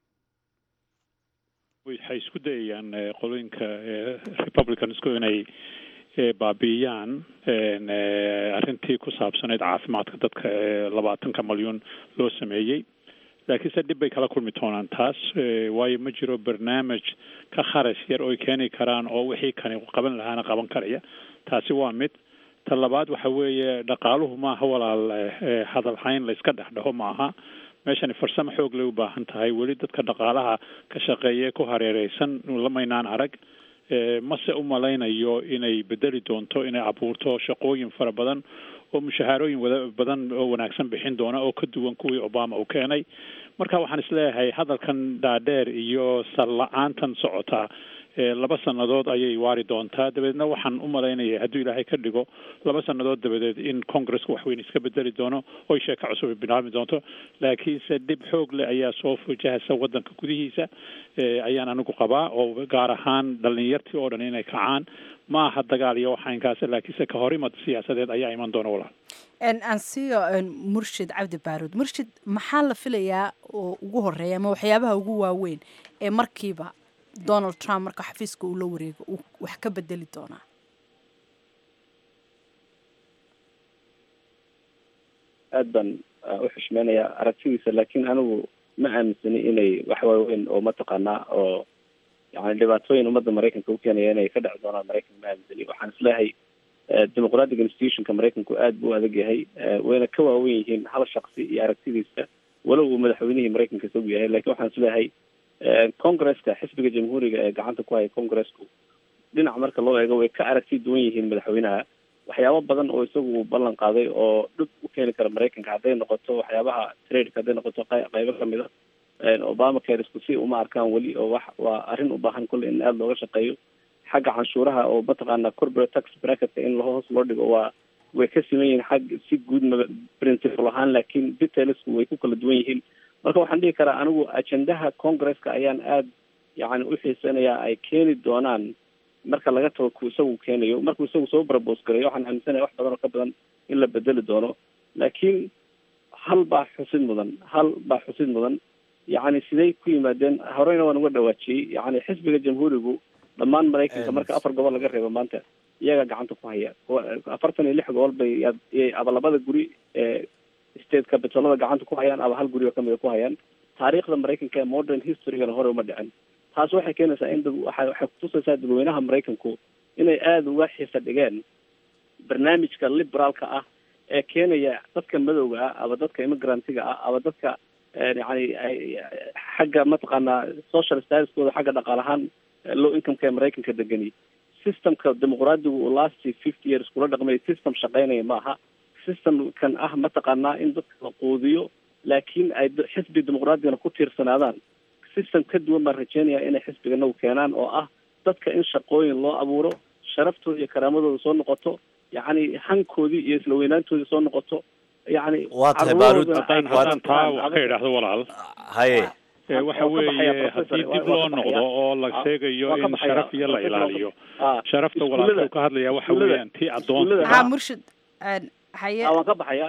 waxay isku dayayaan qolooyinka republicansku inay baabi'iyaan arrintii ku saabsanayd caafimaadka dadka labaatanka malyuun loo sameeyey laakiinse dhib bay kala kulmi doonaan taas waayo ma jiro barnaamij ka kharash yar oy keeni karaan oo wixii kani qaban lahaana qaban karaya taasi waa mid ta labaad waxa weeye dhaqaaluhu maaha walaal hadalhayn layska dhex dhaho maaha meeshani farsamo xoog lay u baahan tahay weli dadka dhaqaalaha ka shaqeeye ku hareereysan lamaynaan arag mase u malaynayo inay bedeli doonto inay abuurto shaqooyin fara badan oo mushahaarooyin wada badan oo wanaagsan bixin doona oo ka duwan kuwii obama uu keenay marka waxaan isleeyahay hadalkan dhaadheer iyo sal la-aantan socotaa laba sannadood ayay waari doontaa dabeedna waxaan u malaynaya hadduu ilaahay ka dhigo laba sannadood dabadeed in congresska waxweyn iska bedeli doono oy sheeko cusub ay bilaabmi doonto laakiinse dhib xoog leh ayaa soo fujahaysa waddanka gudihiisa ayaan anigu qabaa oo gaar ahaan dhalinyartii oo dhan inay kacaan ma aha dagaal iyo waxaynkaas laakiinse ka horimad siyaasadeed ayaa iman doona walaal
ansiga murshid cabdi baaruud murshid maxaa la filayaa oo ugu horeeya ama waxyaabaha ugu waaweyn ee markiiba donald trump marka xafiiska uu la wareego uu wax ka bedeli doonaa
aad baan u xushmeynayaa aragtidiisa laakiin anigu ma aaminsani inay wax waaweyn oo mataqaanaa oo yani dhibaatooyin ummadda maraykanka u keenaya inay ka dheci doonaan maraykanka ma aaminsani waxaan isleeyahay demoqratic institutionka maraykanku aad buu u adag yahay wayna ka waawen yihiin hal shaksi iyo aragtidiisa walow uu madaxweynihii maraykanka isagu yahay lakin waxaan isleeyahay congresska xisbiga jamhuuriga ee gacanta ku haya congresku dhinac marka loo eego way ka aragti duwan yihiin madaxweynaha waxyaabo badan oo isagu ballan qaaday oo dhib u keeni kara maraykanka hadday noqoto waxyaabaha tradeka hadday noqoto qaybo kamid a obama caresku si uma arkaan weli oo wax waa arrin u baahan kulle in aada looga shaqeeyo xagga canshuuraha oo mataqaana corporate tax bracketka in hoos loo dhigo waa way ka siman yihiin xag si guud principle ahaan laakiin detailsku way ku kala duwan yihiin marka waxaan dhihi karaa anigu ajendaha congresska ayaan aada yani u xiisanayaa ay keeni doonaan marka laga tago ku isagu keenayo markuu isagu soo brabos garayo waxaan aaminsanaya wax badan oo ka badan in la bedeli doono laakiin hal baa xusid mudan hal baa xusid mudan yacni siday ku yimaadeen horeyna waan uga dhawaajiyey yani xisbiga jamhuurigu dhammaan maraykanka marka afar gobol laga reebo maanta iyagaa gacanta ku haya afartan iyo lix gobol bay aba labada guri ee state capitolada gacanta ku hayaan aba hal guri oo kamida ku hayaan taariikhda maraykanka ee modern historygana hore uma dhicin taas waxay keenaysaa in dad waxa waxay kutusaysaa dadweynaha maraykanku inay aada uga xiisa dhigeen barnaamijka liberaalka ah ee keenaya dadka madowga ah aba dadka immigrantiga ah aba dadka yani xagga mataqaanaa social statuskooda xagga dhaqaal ahaan low incomeka ee maraykanka degani systemka dimuqraadigu uu last fifty years kula dhaqmay system shaqeynaya ma aha systemkan ah mataqaanaa in dadka la quudiyo laakiin ay xisbi dimuqraadigana ku tiirsanaadaan system ka duwan baan rajeynaya inay xisbigana u keenaan oo ah dadka in shaqooyin loo abuuro sharaftooda iyo karaamadooda soo noqoto yacni hankoodii iyo isla weynaantoodii soo noqoto yacni
waa tahay baarud
haddaan haddaan taa wax ka idhaahdo walaal
haye
waxa weeye haddii dib loo noqdo oo la sheegayo in sharaf iyo la ilaaliyo sharafta walaalka ka hadlaya waxa weeyaan tii adoonsiga
ha murshid haye
waan ka baxaya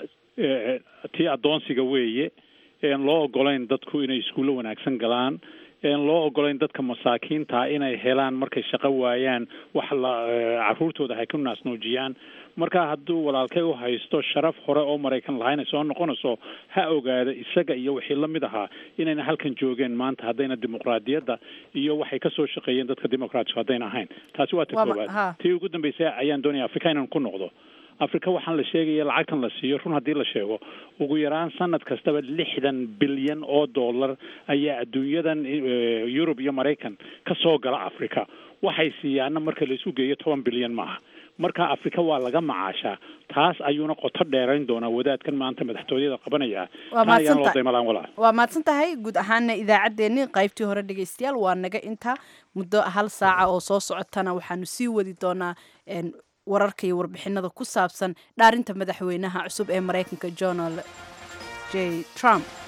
tii adoonsiga weeye een loo ogolayn dadku inay iskuulo wanaagsan galaan een loo ogolayn dadka masaakiinta inay helaan markay shaqo waayaan wax la caruurtooda ay ku naasnuujiyaan marka hadduu walaalkay u haysto sharaf hore oo maraykan lahayn ay soo noqonayso ha ogaada isaga iyo wixii la mid ahaa inayna halkan joogeen maanta haddayna dimuqraadiyadda iyo waxay ka soo shaqeeyeen dadka dimuqraatigu haddayna ahayn taasi waa ta koowaad tii ugu dambeysay ayaan doonaya afrika inaan ku noqdo afrika waxaan la sheegaya lacagtan la siiyo run haddii la sheego ugu yaraan sanad kastaba lixdan bilyan oo dollar ayaa adduunyadan yurub iyo maraykan ka soo gala africa waxay siiyaana marka laisu geeyo toban bilyan maaha marka afrika waa laga macaashaa taas ayuuna qoto dheerayn doonaa wadaadkan maanta madaxtooyada qabanaya ayaan loo daymalaan walaa
waa mahadsan tahay guud ahaana idaacaddeenni qaybtii hore dhegaystayaal waa naga inta muddo hal saaca oo soo socotana waxaanu sii wadi doonaa wararka iyo warbixinada ku saabsan dhaarinta madaxweynaha cusub ee maraykanka donald j trump